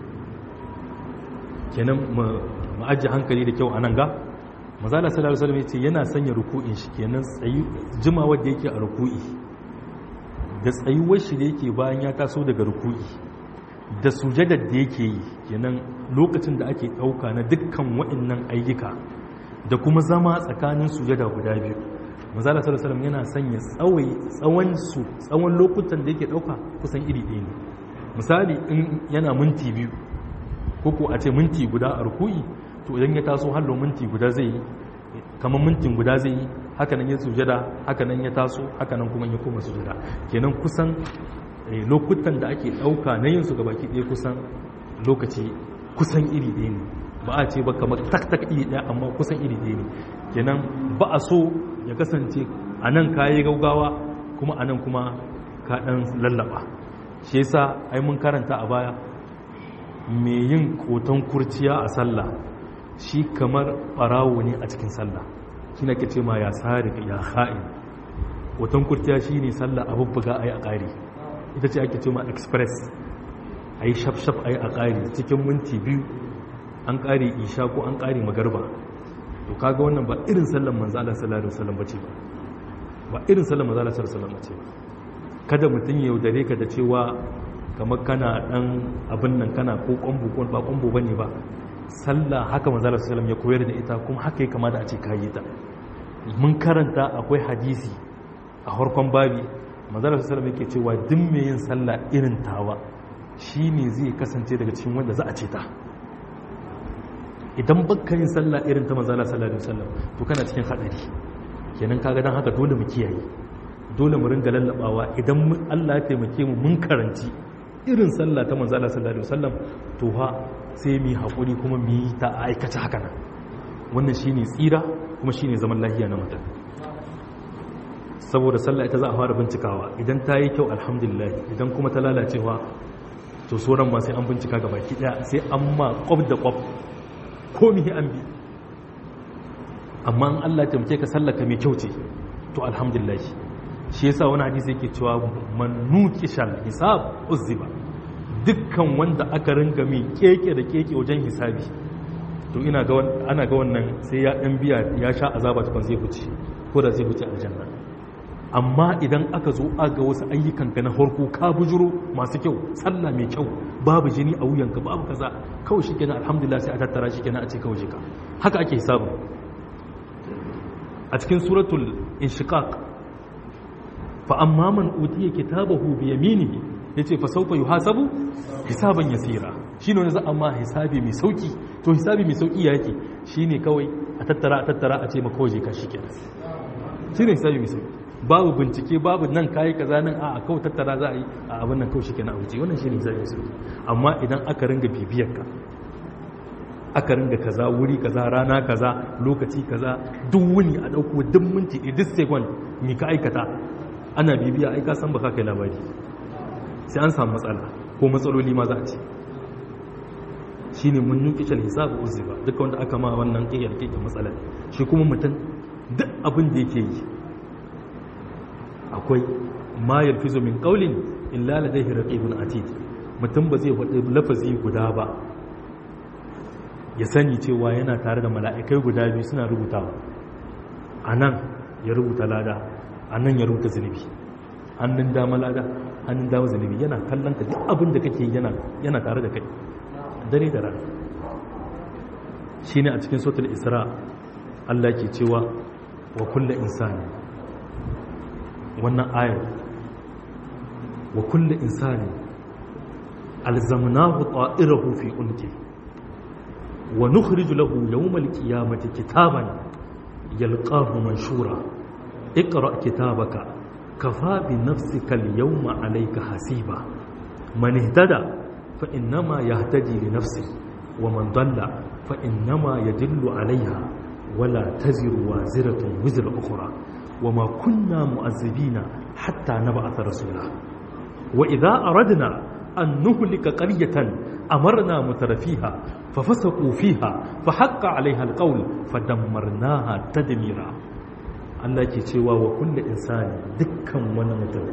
kenan mu ajiye hankali da kyau anan ga manzala sallallahu alaihi wasallam yace yana sanya ruku'in shi kenan tsayi jimawar da yake a ruku'i da tsayuwar shi da yake bayan ya taso daga ruku'i da sujadar da yake yi kenan lokacin da ake ɗauka na dukkan waɗannan ayyuka da kuma zama tsakanin sujada guda biyu manzala sallallahu alaihi yana sanya tsawai tsawon su tsawon lokutan da yake dauka kusan iri ɗaya ne misali in yana minti biyu ko ko a ce minti guda a ruku'i to idan ya taso hallo minti guda zai yi kamar mintin guda zai yi haka nan ya sujada haka nan ya taso haka nan kuma ya koma sujada kenan kusan lokutan da ake dauka na yin su gabaki ɗaya kusan lokaci kusan iri ɗaya ne ba a ce ba kamar tak-tak iri ɗaya amma kusan iri ɗaya ne kenan ba a so ya kasance a nan ka yi gaugawa kuma a nan kuma ka ɗan lallaba shi yasa ai mun karanta a baya mai yin koton kurciya a sallah shi kamar ɓarawo ne a cikin sallah shi na ke ce ma ya tsari ya ha'in koton kurciya shi ne sallah a bubbuga a yi a ƙari ita ce ake ce ma express a yi shaf-shaf a yi a ƙari cikin minti biyu an ƙari isha ko an ƙari magarba to kaga wannan ba irin sallan manzo Allah sallallahu alaihi wasallam bace ba ba irin sallan manzo Allah sallallahu alaihi wasallam bace ba kada mutun ya yaudare ka da cewa kamar kana dan abin nan kana ko kwambo ko ba kwambo bane ba sallah haka manzo Allah sallallahu alaihi wasallam ya koyar da ita kuma haka ya kamata a ce kayi ta mun karanta akwai hadisi a harkon babi manzo Allah sallallahu alaihi wasallam yake cewa duk mai yin sallah irin tawa shine zai kasance daga cikin wanda za a ce ta idan baka yin sallah irin ta manzala sallallahu alaihi wasallam to kana cikin hadari kenan kaga dan haka dole mu kiyaye dole mu ringa lallabawa idan Allah ya taimake mu mun karanci irin sallah ta manzala sallallahu alaihi wasallam to ha sai mu hakuri kuma mu yi ta aikace haka nan wannan shine tsira kuma shine zaman lafiya na mutum saboda sallah ita za a fara bincikawa idan ta yi kyau alhamdulillah idan kuma ta lalacewa to sauran ma sai an bincika gaba ki daya sai an ma kwab da kwab komi an bi amma an Allah taimake ka sallaka mai kyau ce to alhamdulillah shi yasa wani hadisi yake cewa man nuqishal hisab uzziba dukkan wanda aka ringa mai keke da keke wajen hisabi to ina ga ana ga wannan sai ya dan biya ya sha azaba tukun zai huce ko da zai huce aljanna amma idan aka zo aga wasu ayyukanka na harko ka bujuro masu kyau sallah mai kyau babu jini a wuyanka babu kaza kawai shi kenan alhamdulillah sai a tattara shi kenan a ce kawai jika haka ake hisabin a cikin suratul inshiqaq fa amma man utiya kitabahu bi yaminihi yace fa sawfa yuhasabu hisaban yasira shine wanda za a ma hisabi mai sauki to hisabi mai sauki yake shine kawai a tattara a tattara a ce maka kawai jika shi kenan shine hisabi mai sauki babu bincike babu nan kayi kaza nan a kawai tattara za a yi a abin nan kawai shikenan a wuce wannan shine zai su amma idan aka ringa bibiyar ka aka ringa kaza wuri kaza rana kaza lokaci kaza duk wuni a dauko duk minti duk second mi ka aikata ana bibiya ai ka san baka kai labari sai an samu matsala ko matsaloli ma za a ce shine mun nuki shal hisabu uzziba duka wanda aka ma wannan kiyar kiyar matsala shi kuma mutum duk abin da yake yi akwai ma yalfizu min qawlin illa ladayhi raqibun atid mutum ba zai faɗi lafazi guda ba ya sani cewa yana tare da mala'ikai guda biyu suna rubutawa anan ya rubuta lada anan ya rubuta zunubi hannun dama lada hannun dama zunubi yana kallon ka duk abin da kake yana yana tare da kai dare da rana shine a cikin suratul isra Allah ke cewa wa kullu insani wannan ayar wa kulle insani alzamnahu ta'irahu fi unki wa nukhriju lahu yawmal qiyamati kitaban yalqahu manshura اقرأ كتابك كفى بنفسك اليوم عليك حسيبا من اهتدى فإنما يهتدي لنفسه ومن ضل فإنما يدل عليها ولا تزر وازرة وزر أخرى وما كنا مؤذبين حتى نبعث رسولا وإذا أردنا أن نهلك قرية أمرنا مترفيها ففسقوا فيها فحق عليها القول فدمرناها تدميرا Allah ke cewa wa kulle insani dukkan wani mutum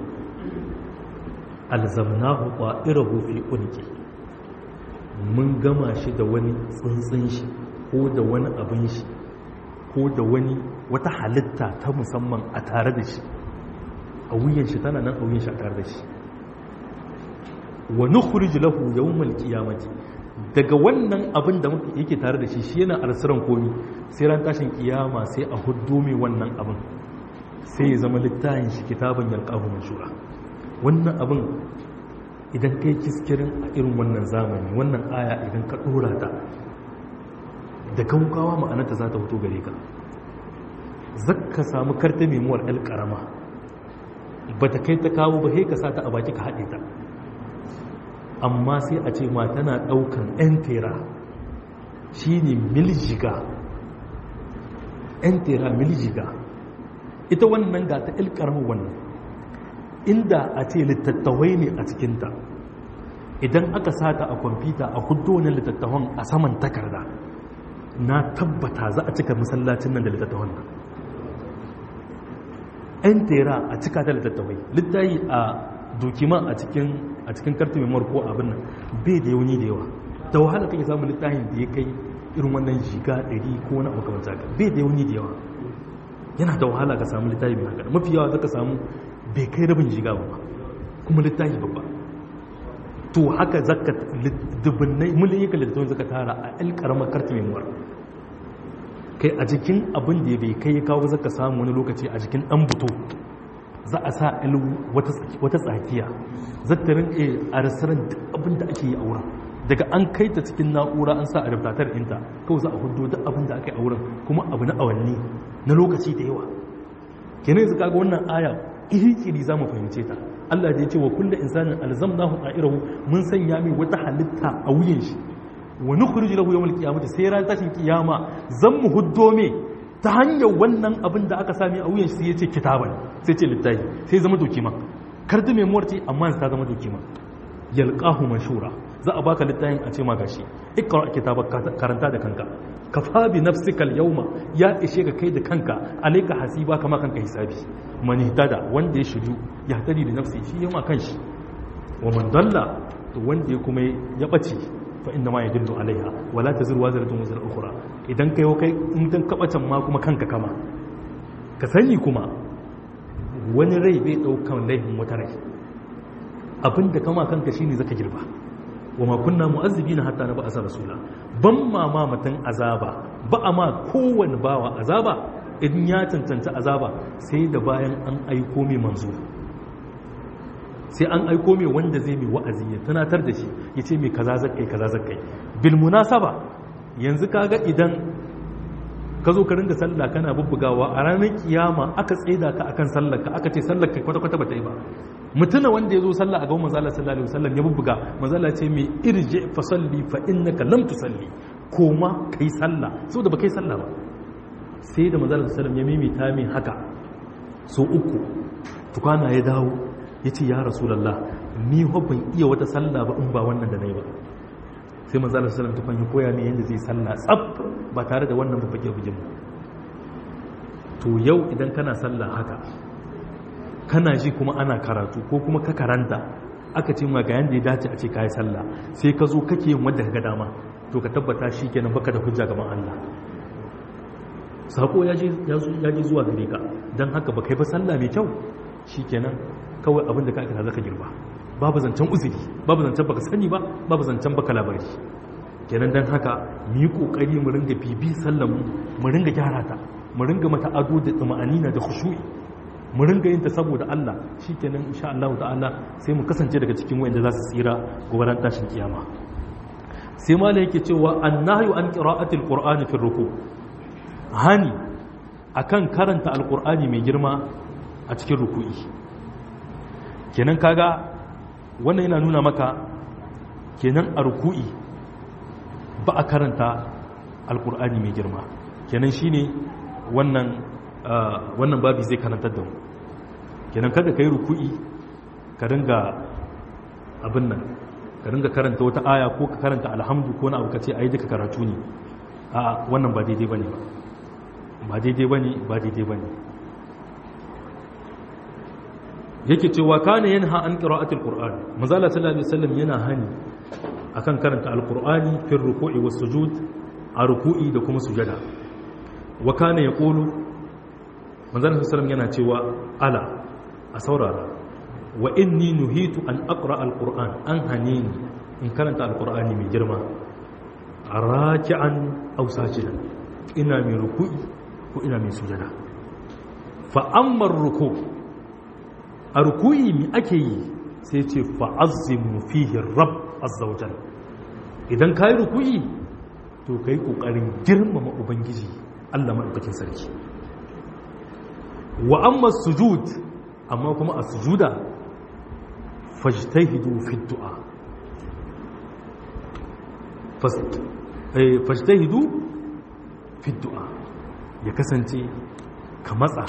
alzamnahu qa'irahu fi unqi mun gama shi da wani tsuntsun shi ko da wani abin shi ko da wani wata halitta ta musamman a tare da shi a wuyan shi tana nan a wuyan shi a tare da shi wa nukhrij lahu yawmal qiyamati daga wannan abin da yake tare da shi shi yana arsiran komi sai ran tashin kiyama sai a huddo mai wannan abin sai ya zama littafin shi kitabun yalqahu manshura wannan abin idan kai kiskirin a irin wannan zamani wannan aya idan ka dora ta da gaugawa ma'anarta za ta fito gare ka zakka samu karta memuwar el karama ba ta kai ta kawo ba sai ka sa ta a baki ka haɗe ta amma sai a ce ma tana ɗaukan 'yan tera shi ne miljiga 'yan tera miljiga ita wannan ga ta ilkarmu wannan inda a ce littattawai ne a cikinta idan aka sata a kwamfuta a hudu wani littattafan a saman takarda na tabbata za a cika masallacin nan da littattafan nan 'yan tera a cika ta littattafai littayi a dokima a cikin a cikin kartu mai ko abin nan bai da yauni da yawa da wahala kake samun littafin da ya kai irin wannan shiga 100 ko wani abu kamar haka bai da yauni da yawa yana da wahala ka samu littafi mai haka mafi yawa zaka samu bai kai rabin shiga ba kuma littafi babba to haka zaka dubbinai miliyan littafin zaka tara a el karamar kartu mai kai a jikin abin da bai kai ya kawo zaka samu wani lokaci a jikin dan buto za a sa wata tsakiya zata rinke a rasarar duk abin da ake yi a wurin daga an kai ta cikin na'ura an sa a raftatar inta kawai za a hudu duk abin da aka yi a wurin kuma abu na awanni na lokaci da yawa kenan yanzu kaga wannan aya iri-iri za mu fahimce ta Allah da ya ce wa kulle insanin alzamnahu ta'irahu mun sanya mai wata halitta a wuyan shi wa nukhrij lahu yawmal qiyamati sai ran tashin kiyama zan mu huddo me ta hanyar wannan abin da aka sami a wuyan shi sai ya ce kitaban sai ce littafi sai zama dokima kardi mai muwarci amma ta zama dokima yalqahu manshura za a baka littafin a ce ma gashi ikra kitaba karanta da kanka kafa bi nafsika al-yawma ya ishe ka kai da kanka alayka hasiba kama kanka hisabi man ihtada wanda ya shiryu ya tadi da nafsi shi yama kanshi wa man dalla to wanda ya kuma ya bace fa inna ma yadullu alaiha wala taziru wazratun wazra ukhra idan kai kai in dan kabacin ma kuma kanka kama ka sani kuma wani rai bai daukan laifin wata rai abinda kama kanka shine zaka girba wa ma kunna mu'azzibina hatta na ba'asa rasula ban ma ma matan azaba ba a ma kowane bawa azaba idan ya cancanta azaba sai da bayan an aiko mai manzo sai an aiko mai wanda zai mai wa'azi ya tunatar da shi ya ce mai kaza zakai kaza zakai bil munasaba yanzu kaga idan ka zo ka ringa sallah kana bubbugawa a ranar kiyama aka tsaida ka akan sallar ka aka ce sallar ka kwata-kwata ba ta yi ba mutuna wanda ya zo sallah a gaban manzala sallallahu alaihi wasallam ya bubbuga manzala ce mai irje fa salli fa innaka lam tusalli koma kai sallah saboda ba kai sallah ba sai da manzala sallallahu alaihi wasallam ya mimita min haka so uku tukwana ya dawo ya ce ya rasulullah ni ho ban iya wata sallah ba in ba wannan da nayi ba sai manzala sallallahu alaihi wasallam ya koya min yanda zai sallah tsaf ba tare da wannan babbage bugin to yau idan kana sallah haka kana ji kuma ana karatu ko kuma ka karanta aka ce ma ga yanda ya dace a ce kai sallah sai ka zo kake yin wanda ka dama to ka tabbata shi kenan baka da hujja gaban Allah sako ya je ya ji zuwa gare ka dan haka baka yi ba sallah mai kyau shikenan kawai abin da ka aka zaka girba babu zancen uzuri babu zancen baka sani ba babu zancen baka labari kenan dan haka mu yi kokari mu ringa bibi sallar mu mu ringa gyara ta mu ringa mata ado da tsama'anina da khushu'i mu ringa yin ta saboda Allah shikenan insha Allah ta'ala sai mu kasance daga cikin wanda za su tsira gobe ran tashin kiyama sai ma yake cewa annahyu an qira'ati alqur'ani fi ruku hani akan karanta alqur'ani mai girma a cikin ruku'i kenan kaga wannan yana nuna maka kenan a ruku'i ba a karanta alqur'ani mai girma kenan shine wannan wannan babi zai karantar da mu kenan kada ka yi ruku'i ka dinga abin nan ka dinga karanta wata aya ko ka karanta alhamdu ko na abu ka ce ai duka karatu ne a wannan ba daidai bane ba ba daidai bane ba daidai bane yake cewa kana yanha an qira'atil qur'an manzala sallallahu alaihi wasallam yana hani akan karanta alqur'ani fi ruku'i was sujud a ruku'i da kuma sujada wa kana yaqulu manzan sassalam yana cewa ala a saurara wa inni nuhitu an aqra alquran an hane ni in karanta alqur'ani mai girma raki'an aw sajidan ina mai ruku'i ko ina mai sujada fa amma ruku a ruku'i mi ake yi sai ce fa azzimu fihi rabb azza wa jalla idan kai ruku'i to kai kokarin girmama ubangiji Allah madaukakin sarki wa amma sujud amma kuma a sujuda fajtahidu fi du'a fajtahidu fi du'a ya kasance ka matsa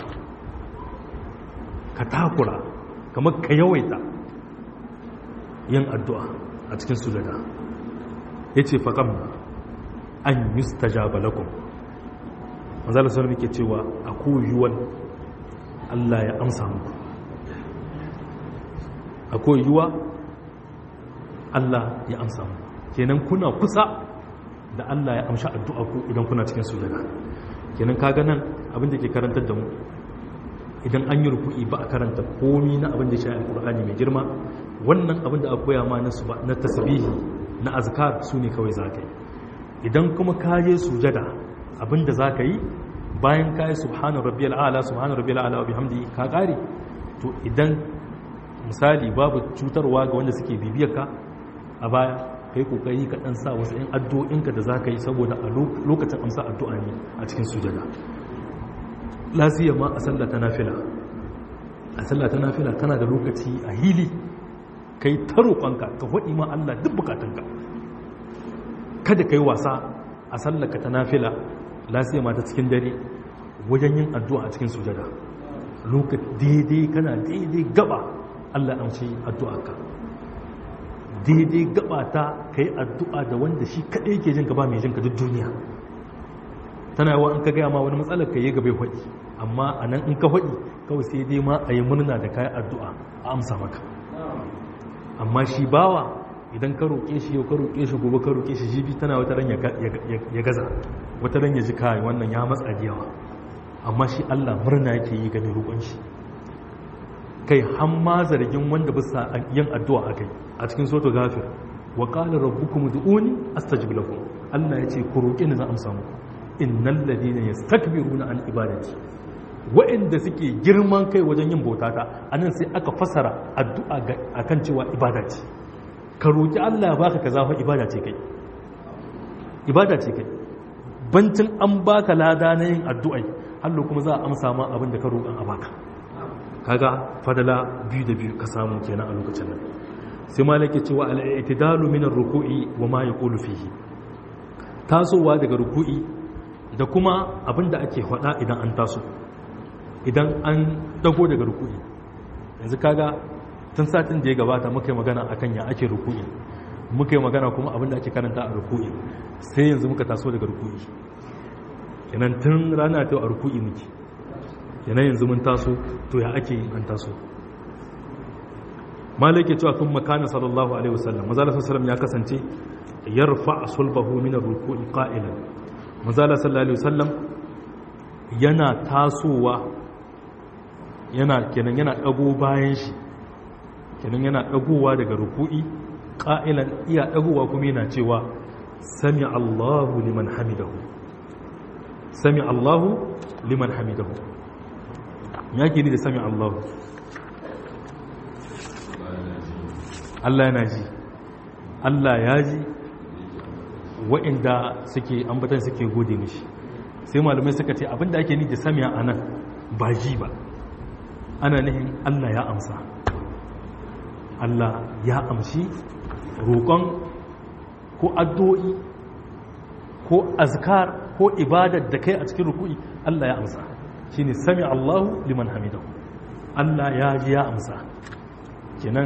ka takura kamar ka yawaita yin addu'a a cikin sujada ya ce faƙam an yi stajaba lakum manzala sauran ke cewa a koyuwan Allah ya amsa muku a koyuwa Allah ya amsa muku kenan kuna kusa da Allah ya amsha addu'a ku idan kuna cikin sujada kenan kaga nan abin da ke karantar da mu idan an yi ruku'i ba a karanta komi na abin da shi alqur'ani mai girma wannan abin da aka koya ma na na tasbihi na azkar su ne kawai zaka yi idan kuma ka je sujada abin da zaka yi bayan ka yi subhana rabbiyal a'la subhana rabbiyal a'la wa bihamdihi ka kare to idan misali babu cutarwa ga wanda suke bibiyar ka a baya kai kokari ka dan sa wasu ɗan addu'o'inka da za ka yi saboda a lokacin amsa addu'a ne a cikin sujada lafiya ma a sallah ta nafila a sallah ta nafila kana da lokaci a hili kai ta roƙonka ka faɗi ma Allah duk bukatunka kada kai wasa a sallaka ta nafila lafiya ma ta cikin dare wajen yin addu'a a cikin sujada lokaci daidai kana daidai gaba Allah amshi addu'arka daidai gabata ka yi addu'a da wanda shi kaɗai ke jin gaba mai jin ka duk duniya tana yawa in ka gaya ma wani matsalar ka yi gaba ya haɗi amma a nan in ka haɗi kawai sai dai ma a yi murna da kayan addu'a a amsa maka amma shi bawa idan ka roƙe shi yau ka roƙe shi gobe ka roƙe shi jibi tana wata ran ya gaza wata ran ya ji kayan wannan ya matsa da yawa amma shi allah murna yake yi ga mai roƙon shi kai hamma zargin wanda bisa yin addu'a a kai a cikin soto gafir wa qala rabbukum ud'uni astajib lakum Allah ya ce ku roƙi ni zan amsa muku innal ladina yastakbiruna an ibadati wa'inda suke girman kai wajen yin bautata anan sai aka fasara addu'a akan cewa ibada ce ka roƙi Allah ya baka kaza fa ibada ce kai ibada ce kai bancin an baka lada na yin addu'ai hallo kuma za a amsa ma abin da ka roƙan a baka kaga fadala biyu da biyu ka samu kenan a lokacin nan sai malaki cewa al-i'tidalu min ar-ruku'i wa ma yaqulu fihi tasowa daga ruku'i da kuma abinda ake faɗa idan an taso idan an dago daga ruku'i yanzu kaga tun satin da ya gabata muka yi magana akan ya ake ruku'i muka yi magana kuma abinda ake karanta a ruku'i sai yanzu muka taso daga ruku'i kenan tun rana ta a ruku'i muke kenan yanzu mun taso to ya ake yin an taso malaki cewa kun makana sallallahu alaihi wasallam mazala sallallahu ya kasance yarfa sulbahu min ar-ruku'i qa'ilan mazala sallallahu alaihi wasallam yana tasowa yana kenan yana dago bayan shi kenan yana dagowa daga ruku'i qa'ilan iya dagowa kuma yana cewa sami Allahu liman hamidahu sami Allahu liman hamidahu ya ke ni da sami Allahu Allah yana ji Allah ya ji wa'inda suke ambatan suke gode mishi sai malamai suka ce abinda ake ni da samiya a nan ba ji ba ana nihin Allah ya amsa Allah ya amshi roƙon ko addu'o'i ko azkar ko ibadar da kai a cikin ruku'i Allah ya amsa shine sami Allahu liman hamidahu Allah ya ji ya amsa kenan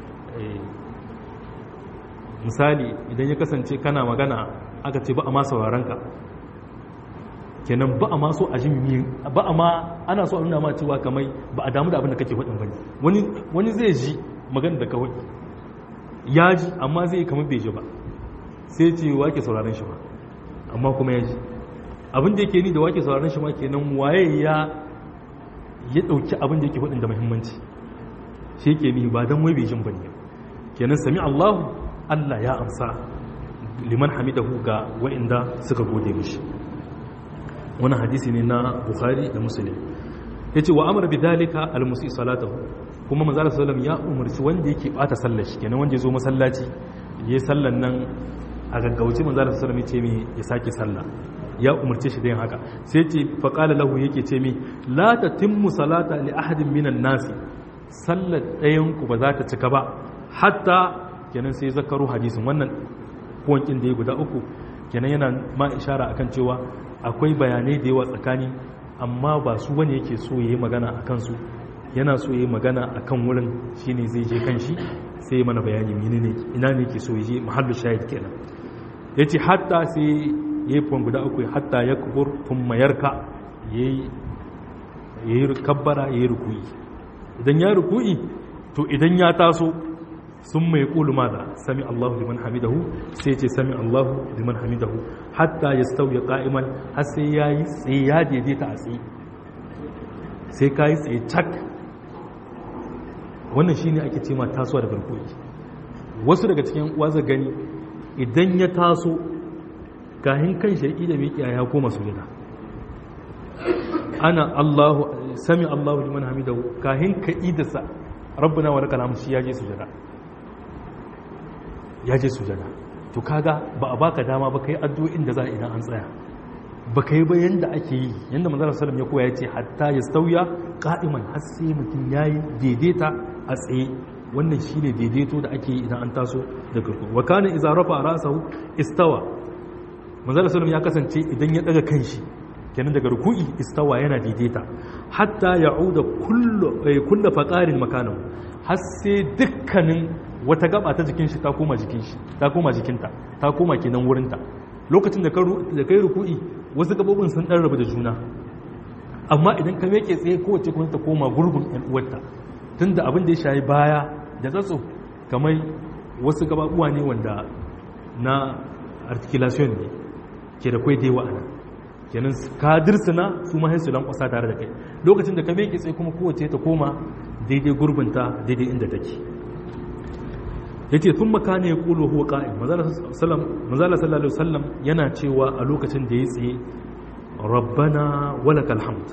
misali idan ya kasance kana magana aka ce ba a ma sauraron ka kenan ba a ma so a ji ba a ma ana so a nuna ma cewa kamai ba a damu da abin da kake faɗin bane wani wani zai ji magana da kawai ya ji amma zai kamar bai ji ba sai ce wake sauraron shi ba amma kuma ya ji abin da yake ni da wake sauraron shi ma kenan waye ya ya dauki abin da yake faɗin da muhimmanci shi yake ni ba dan wai bai jin bane kenan sami Allahu Allah ya amsa liman hamidahu ga wa'inda suka gode mishi wannan hadisi ne na bukhari da muslim yace wa amara bidhalika almusi salatahu kuma manzo sallallahu ya umarci wanda yake bata sallar shi kenan wanda ya zo masallaci yayi sallan nan a gaggauce manzo sallallahu ya ce mi ya sake sallah ya umarce shi da yin haka sai ce fa qala lahu yake ce mi la tatimmu salata li ahadin minan nasi sallar ɗayan ku ba za ta cika ba hatta kenan sai zakaru hadisin wannan kuwankin da ya guda uku kenan yana ma ishara akan cewa akwai bayanai da yawa tsakani amma ba su wani yake so ya yi magana a kansu yana so ya yi magana a kan wurin shi ne zai je kan shi sai mana bayani mini ne ina ne ke so ya je mahallu shahid kenan ya ce hatta sai ya yi fuwan guda uku hatta ya kubur tun mayarka ya yi kabbara ya yi rukuyi idan ya rukuyi to idan ya taso sun mai ƙulu maza sami Allahu liman hamidahu sai ce sami Allahu liman hamidahu hatta ya sauya ƙa'iman har sai ya yi tsaye ya daidaita a tsaye sai ka yi tsaye cak wannan shi ne ake ce ma tasowa da barkoki wasu daga cikin waza gani idan ya taso kahin kan shari'i da miƙiya ya koma sujada ana Allahu sami Allahu liman hamidahu kahin ka idasa rabbuna wa lakal hamd shi ya je sujada ya je sujada to kaga ba a baka dama ba kai addu'o'in da za a idan an tsaya ba kai ba yanda ake yi yanda manzon sallallahu ya koya yace hatta ya sauya qa'iman har sai mutum yayi daidaita a tsaye wannan shine daidaito da ake yi idan an taso daga ruku wa kana idza rafa ra'sahu istawa manzon sallallahu ya kasance idan ya daga kanshi kenan daga ruku'i istawa yana daidaita hatta ya'uda kullu kullu faqarin makanahu har sai dukkanin wata gaba ta jikin shi ta koma jikin shi ta koma jikinta ta koma kenan wurinta lokacin da da kai ruku'i wasu gabobin sun dan rabu da juna amma idan ka meke tsaye kowace kuma ta koma gurbin ɗan uwarta tunda abin da ya shayi baya da tsatso kamar wasu gababuwa ne wanda na articulation ne ke da kwai dewa ana kenan ka dirsina su ma su lankwasa tare da kai lokacin da ka meke tsaye kuma kowace ta koma daidai gurbinta daidai inda take ya ce sun makane ya ƙulo huwa ƙa'in mazala sallallahu alaihi wasallam yana cewa a lokacin da ya tsaye rabbana walakal hamd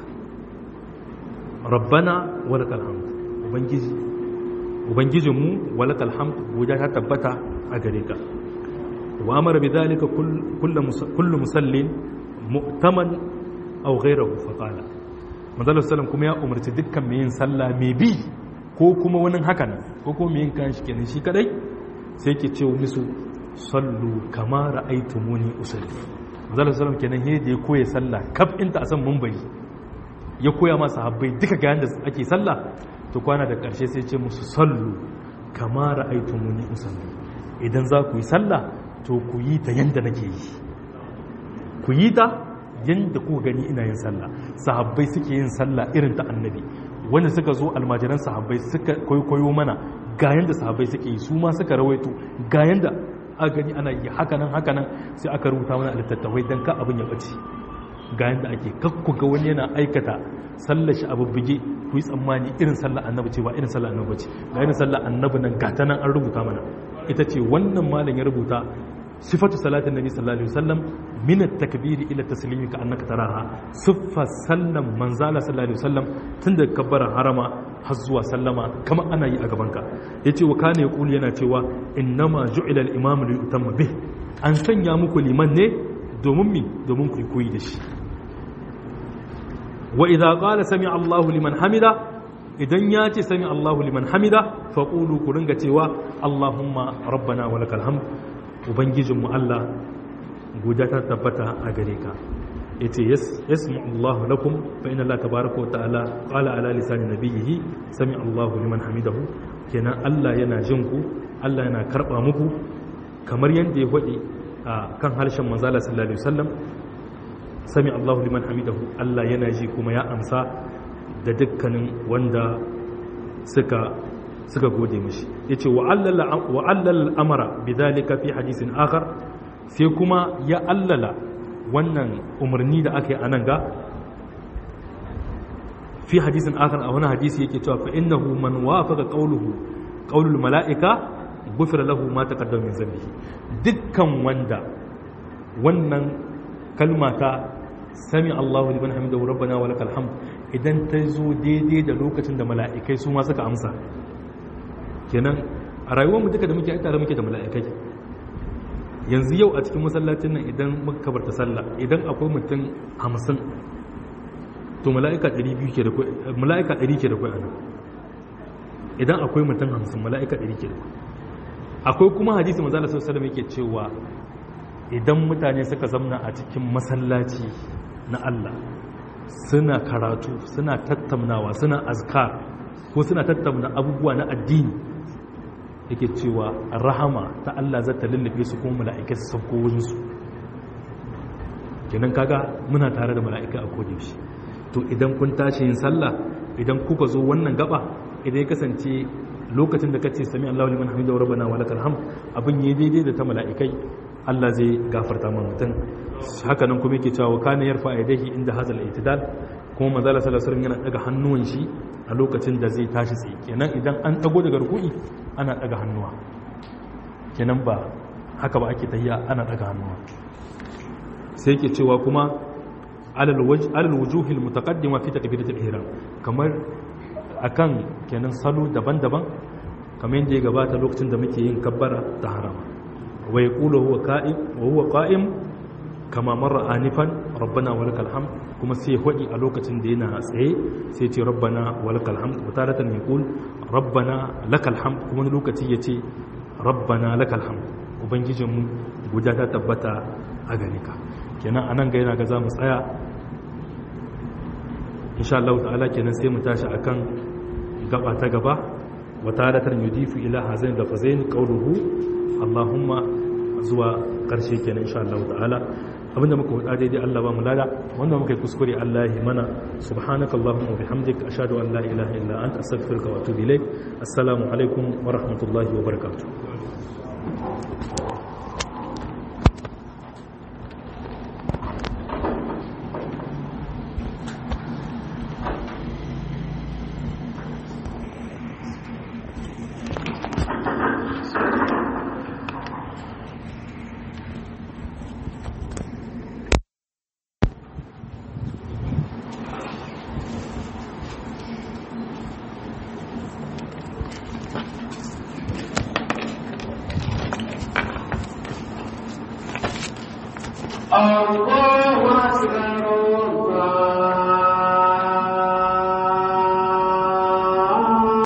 rabbana walakal hamd ubangiji ubangijinmu walakal hamd guda ta tabbata a gare ka wa amara bi dhalika kullu musallin mu'taman aw ghayrahu fa qala manzo sallallahu kuma ya umarci dukkan mai yin sallah mai bi ko kuma wani haka nan ko kuma mai yin kan shi kenan shi kadai sai ke ce musu sallu kama ra'aytumuni usalli manzo sallallahu kenan he da ya koya sallah kaf inta a san munbari ya koya masa habbai duka ga yanda ake sallah to kwana da karshe sai ce musu sallu kama ra'aytumuni usalli idan za ku yi sallah to ku yi ta yanda nake yi ku yi ta yanda ku gani ina yin sallah sahabbai suke yin sallah irin ta annabi wanda suka zo almajiran sahabbai suka koyo mana ga yanda sahabbai suke yi su ma suka rawaito ga yanda a gani ana yi hakanan hakanan sai aka rubuta mana littattafai don ka abin ya bace ga yanda ake kakku ga wani yana aikata sallar shi abu bige ku yi tsammani irin sallar annabi ce ba irin sallar annabi ce ga irin sallar annabi nan gata nan an rubuta mana ita ce wannan malam ya rubuta sifatu salatin nabi sallallahu alaihi wasallam min at-takbiri ila taslimi ka annaka taraha siffa sallam manzala sallallahu alaihi wasallam tun da kabbara harama har zuwa sallama kamar ana yi a gaban ka yace wa kana yaqulu yana cewa innama ju'ila al-imam li yutamma bih an sanya muku liman ne domin mi domin ku koyi da shi wa idza qala sami Allahu liman hamida idan ya ce sami Allahu liman hamida faqulu ku ringa cewa Allahumma rabbana wa lakal hamd ubangijinmu Allah guda ta tabbata a gare ka ya ce yasmi Allah lakum fa inna Allah tabaraka wa ta'ala qala ala lisani nabiyhi sami Allahu liman hamidahu kenan Allah yana jin ku Allah yana karba muku kamar yadda ya faɗi a kan harshen manzala sallallahu alaihi wasallam sami Allahu liman hamidahu Allah yana ji kuma ya amsa da dukkanin wanda suka suka gode mishi yace wa allala wa allal amara bidhalika fi hadisin akhar sai kuma ya allala wannan umarni da aka yi anan ga fi hadisin akhar a wani hadisi yake cewa fa innahu man wafaqa qawluhu qawlul malaika gufira lahu ma taqaddama min zambihi dukkan wanda wannan kalma ta sami Allahu liman hamidahu rabbana wa lakal hamd idan ta zo daidai da lokacin da mala'ikai su ma suka amsa kenan a rayuwar mu duka da muke tare muke da mala'ikai yanzu yau a cikin masallacin nan idan muka kabarta sallah idan akwai mutum 50 to mala'ika 200 ke da kai mala'ika 100 ke da kai anan idan akwai mutum 50 mala'ika 100 ke da kai akwai kuma hadisi manzo Allah sallallahu alaihi wasallam yake cewa idan mutane suka zamna a cikin masallaci na Allah suna karatu suna tattaunawa suna azkar ko suna tattauna abubuwa na addini yake cewa rahama ta Allah za ta lullube su kuma mala'ikai su sauko wurinsu kenan kaga muna tare da mala'ika a kodayaushe to idan kun tashi yin sallah idan kuka zo wannan gaba idan ya kasance lokacin da kace sami Allahu liman hamidahu rabbana wa lakal hamd abin yayi daidai da ta mala'ikai Allah zai gafarta ma mutum haka nan kuma yake cewa kana yarfa yadayhi inda hazal itidal kuma manzo Allah sallallahu alaihi yana daga hannuwan shi a lokacin da zai tashi tsaye kenan idan an dago daga ruku'i ana daga hannuwa kenan ba haka ba ake tahiya ana daga hannuwa sai yake cewa kuma alal wajh alal wujuhil mutaqaddima fi takbiratul ihram kamar akan kenan salo daban-daban kamar yadda ya gabata lokacin da muke yin kabbara ta harama wa yaqulu huwa qa'im wa huwa qa'im kama marra anifan rabbana wa lakal hamd kuma sai hudi a lokacin da yana tsaye sai ce rabbana wa lakal hamd wa taratan yaqul rabbana lakal hamd kuma wani lokaci yace rabbana lakal hamd ubangijinmu guda ta tabbata a gare ka kenan anan ga yana ga zamu tsaya insha Allah ta'ala kenan sai mu tashi akan gaba ta gaba wa taratan yudifu ila hazain da fazain qawluhu Allahumma zuwa karshe kenan insha Allah ta'ala abinda muka wada daidai Allah ba mu lada wanda muka yi kuskure Allah ya mana subhanaka allahumma wa bihamdik ashhadu an la ilaha illa anta astaghfiruka wa atubu ilaik assalamu alaikum wa rahmatullahi wa barakatuh Allah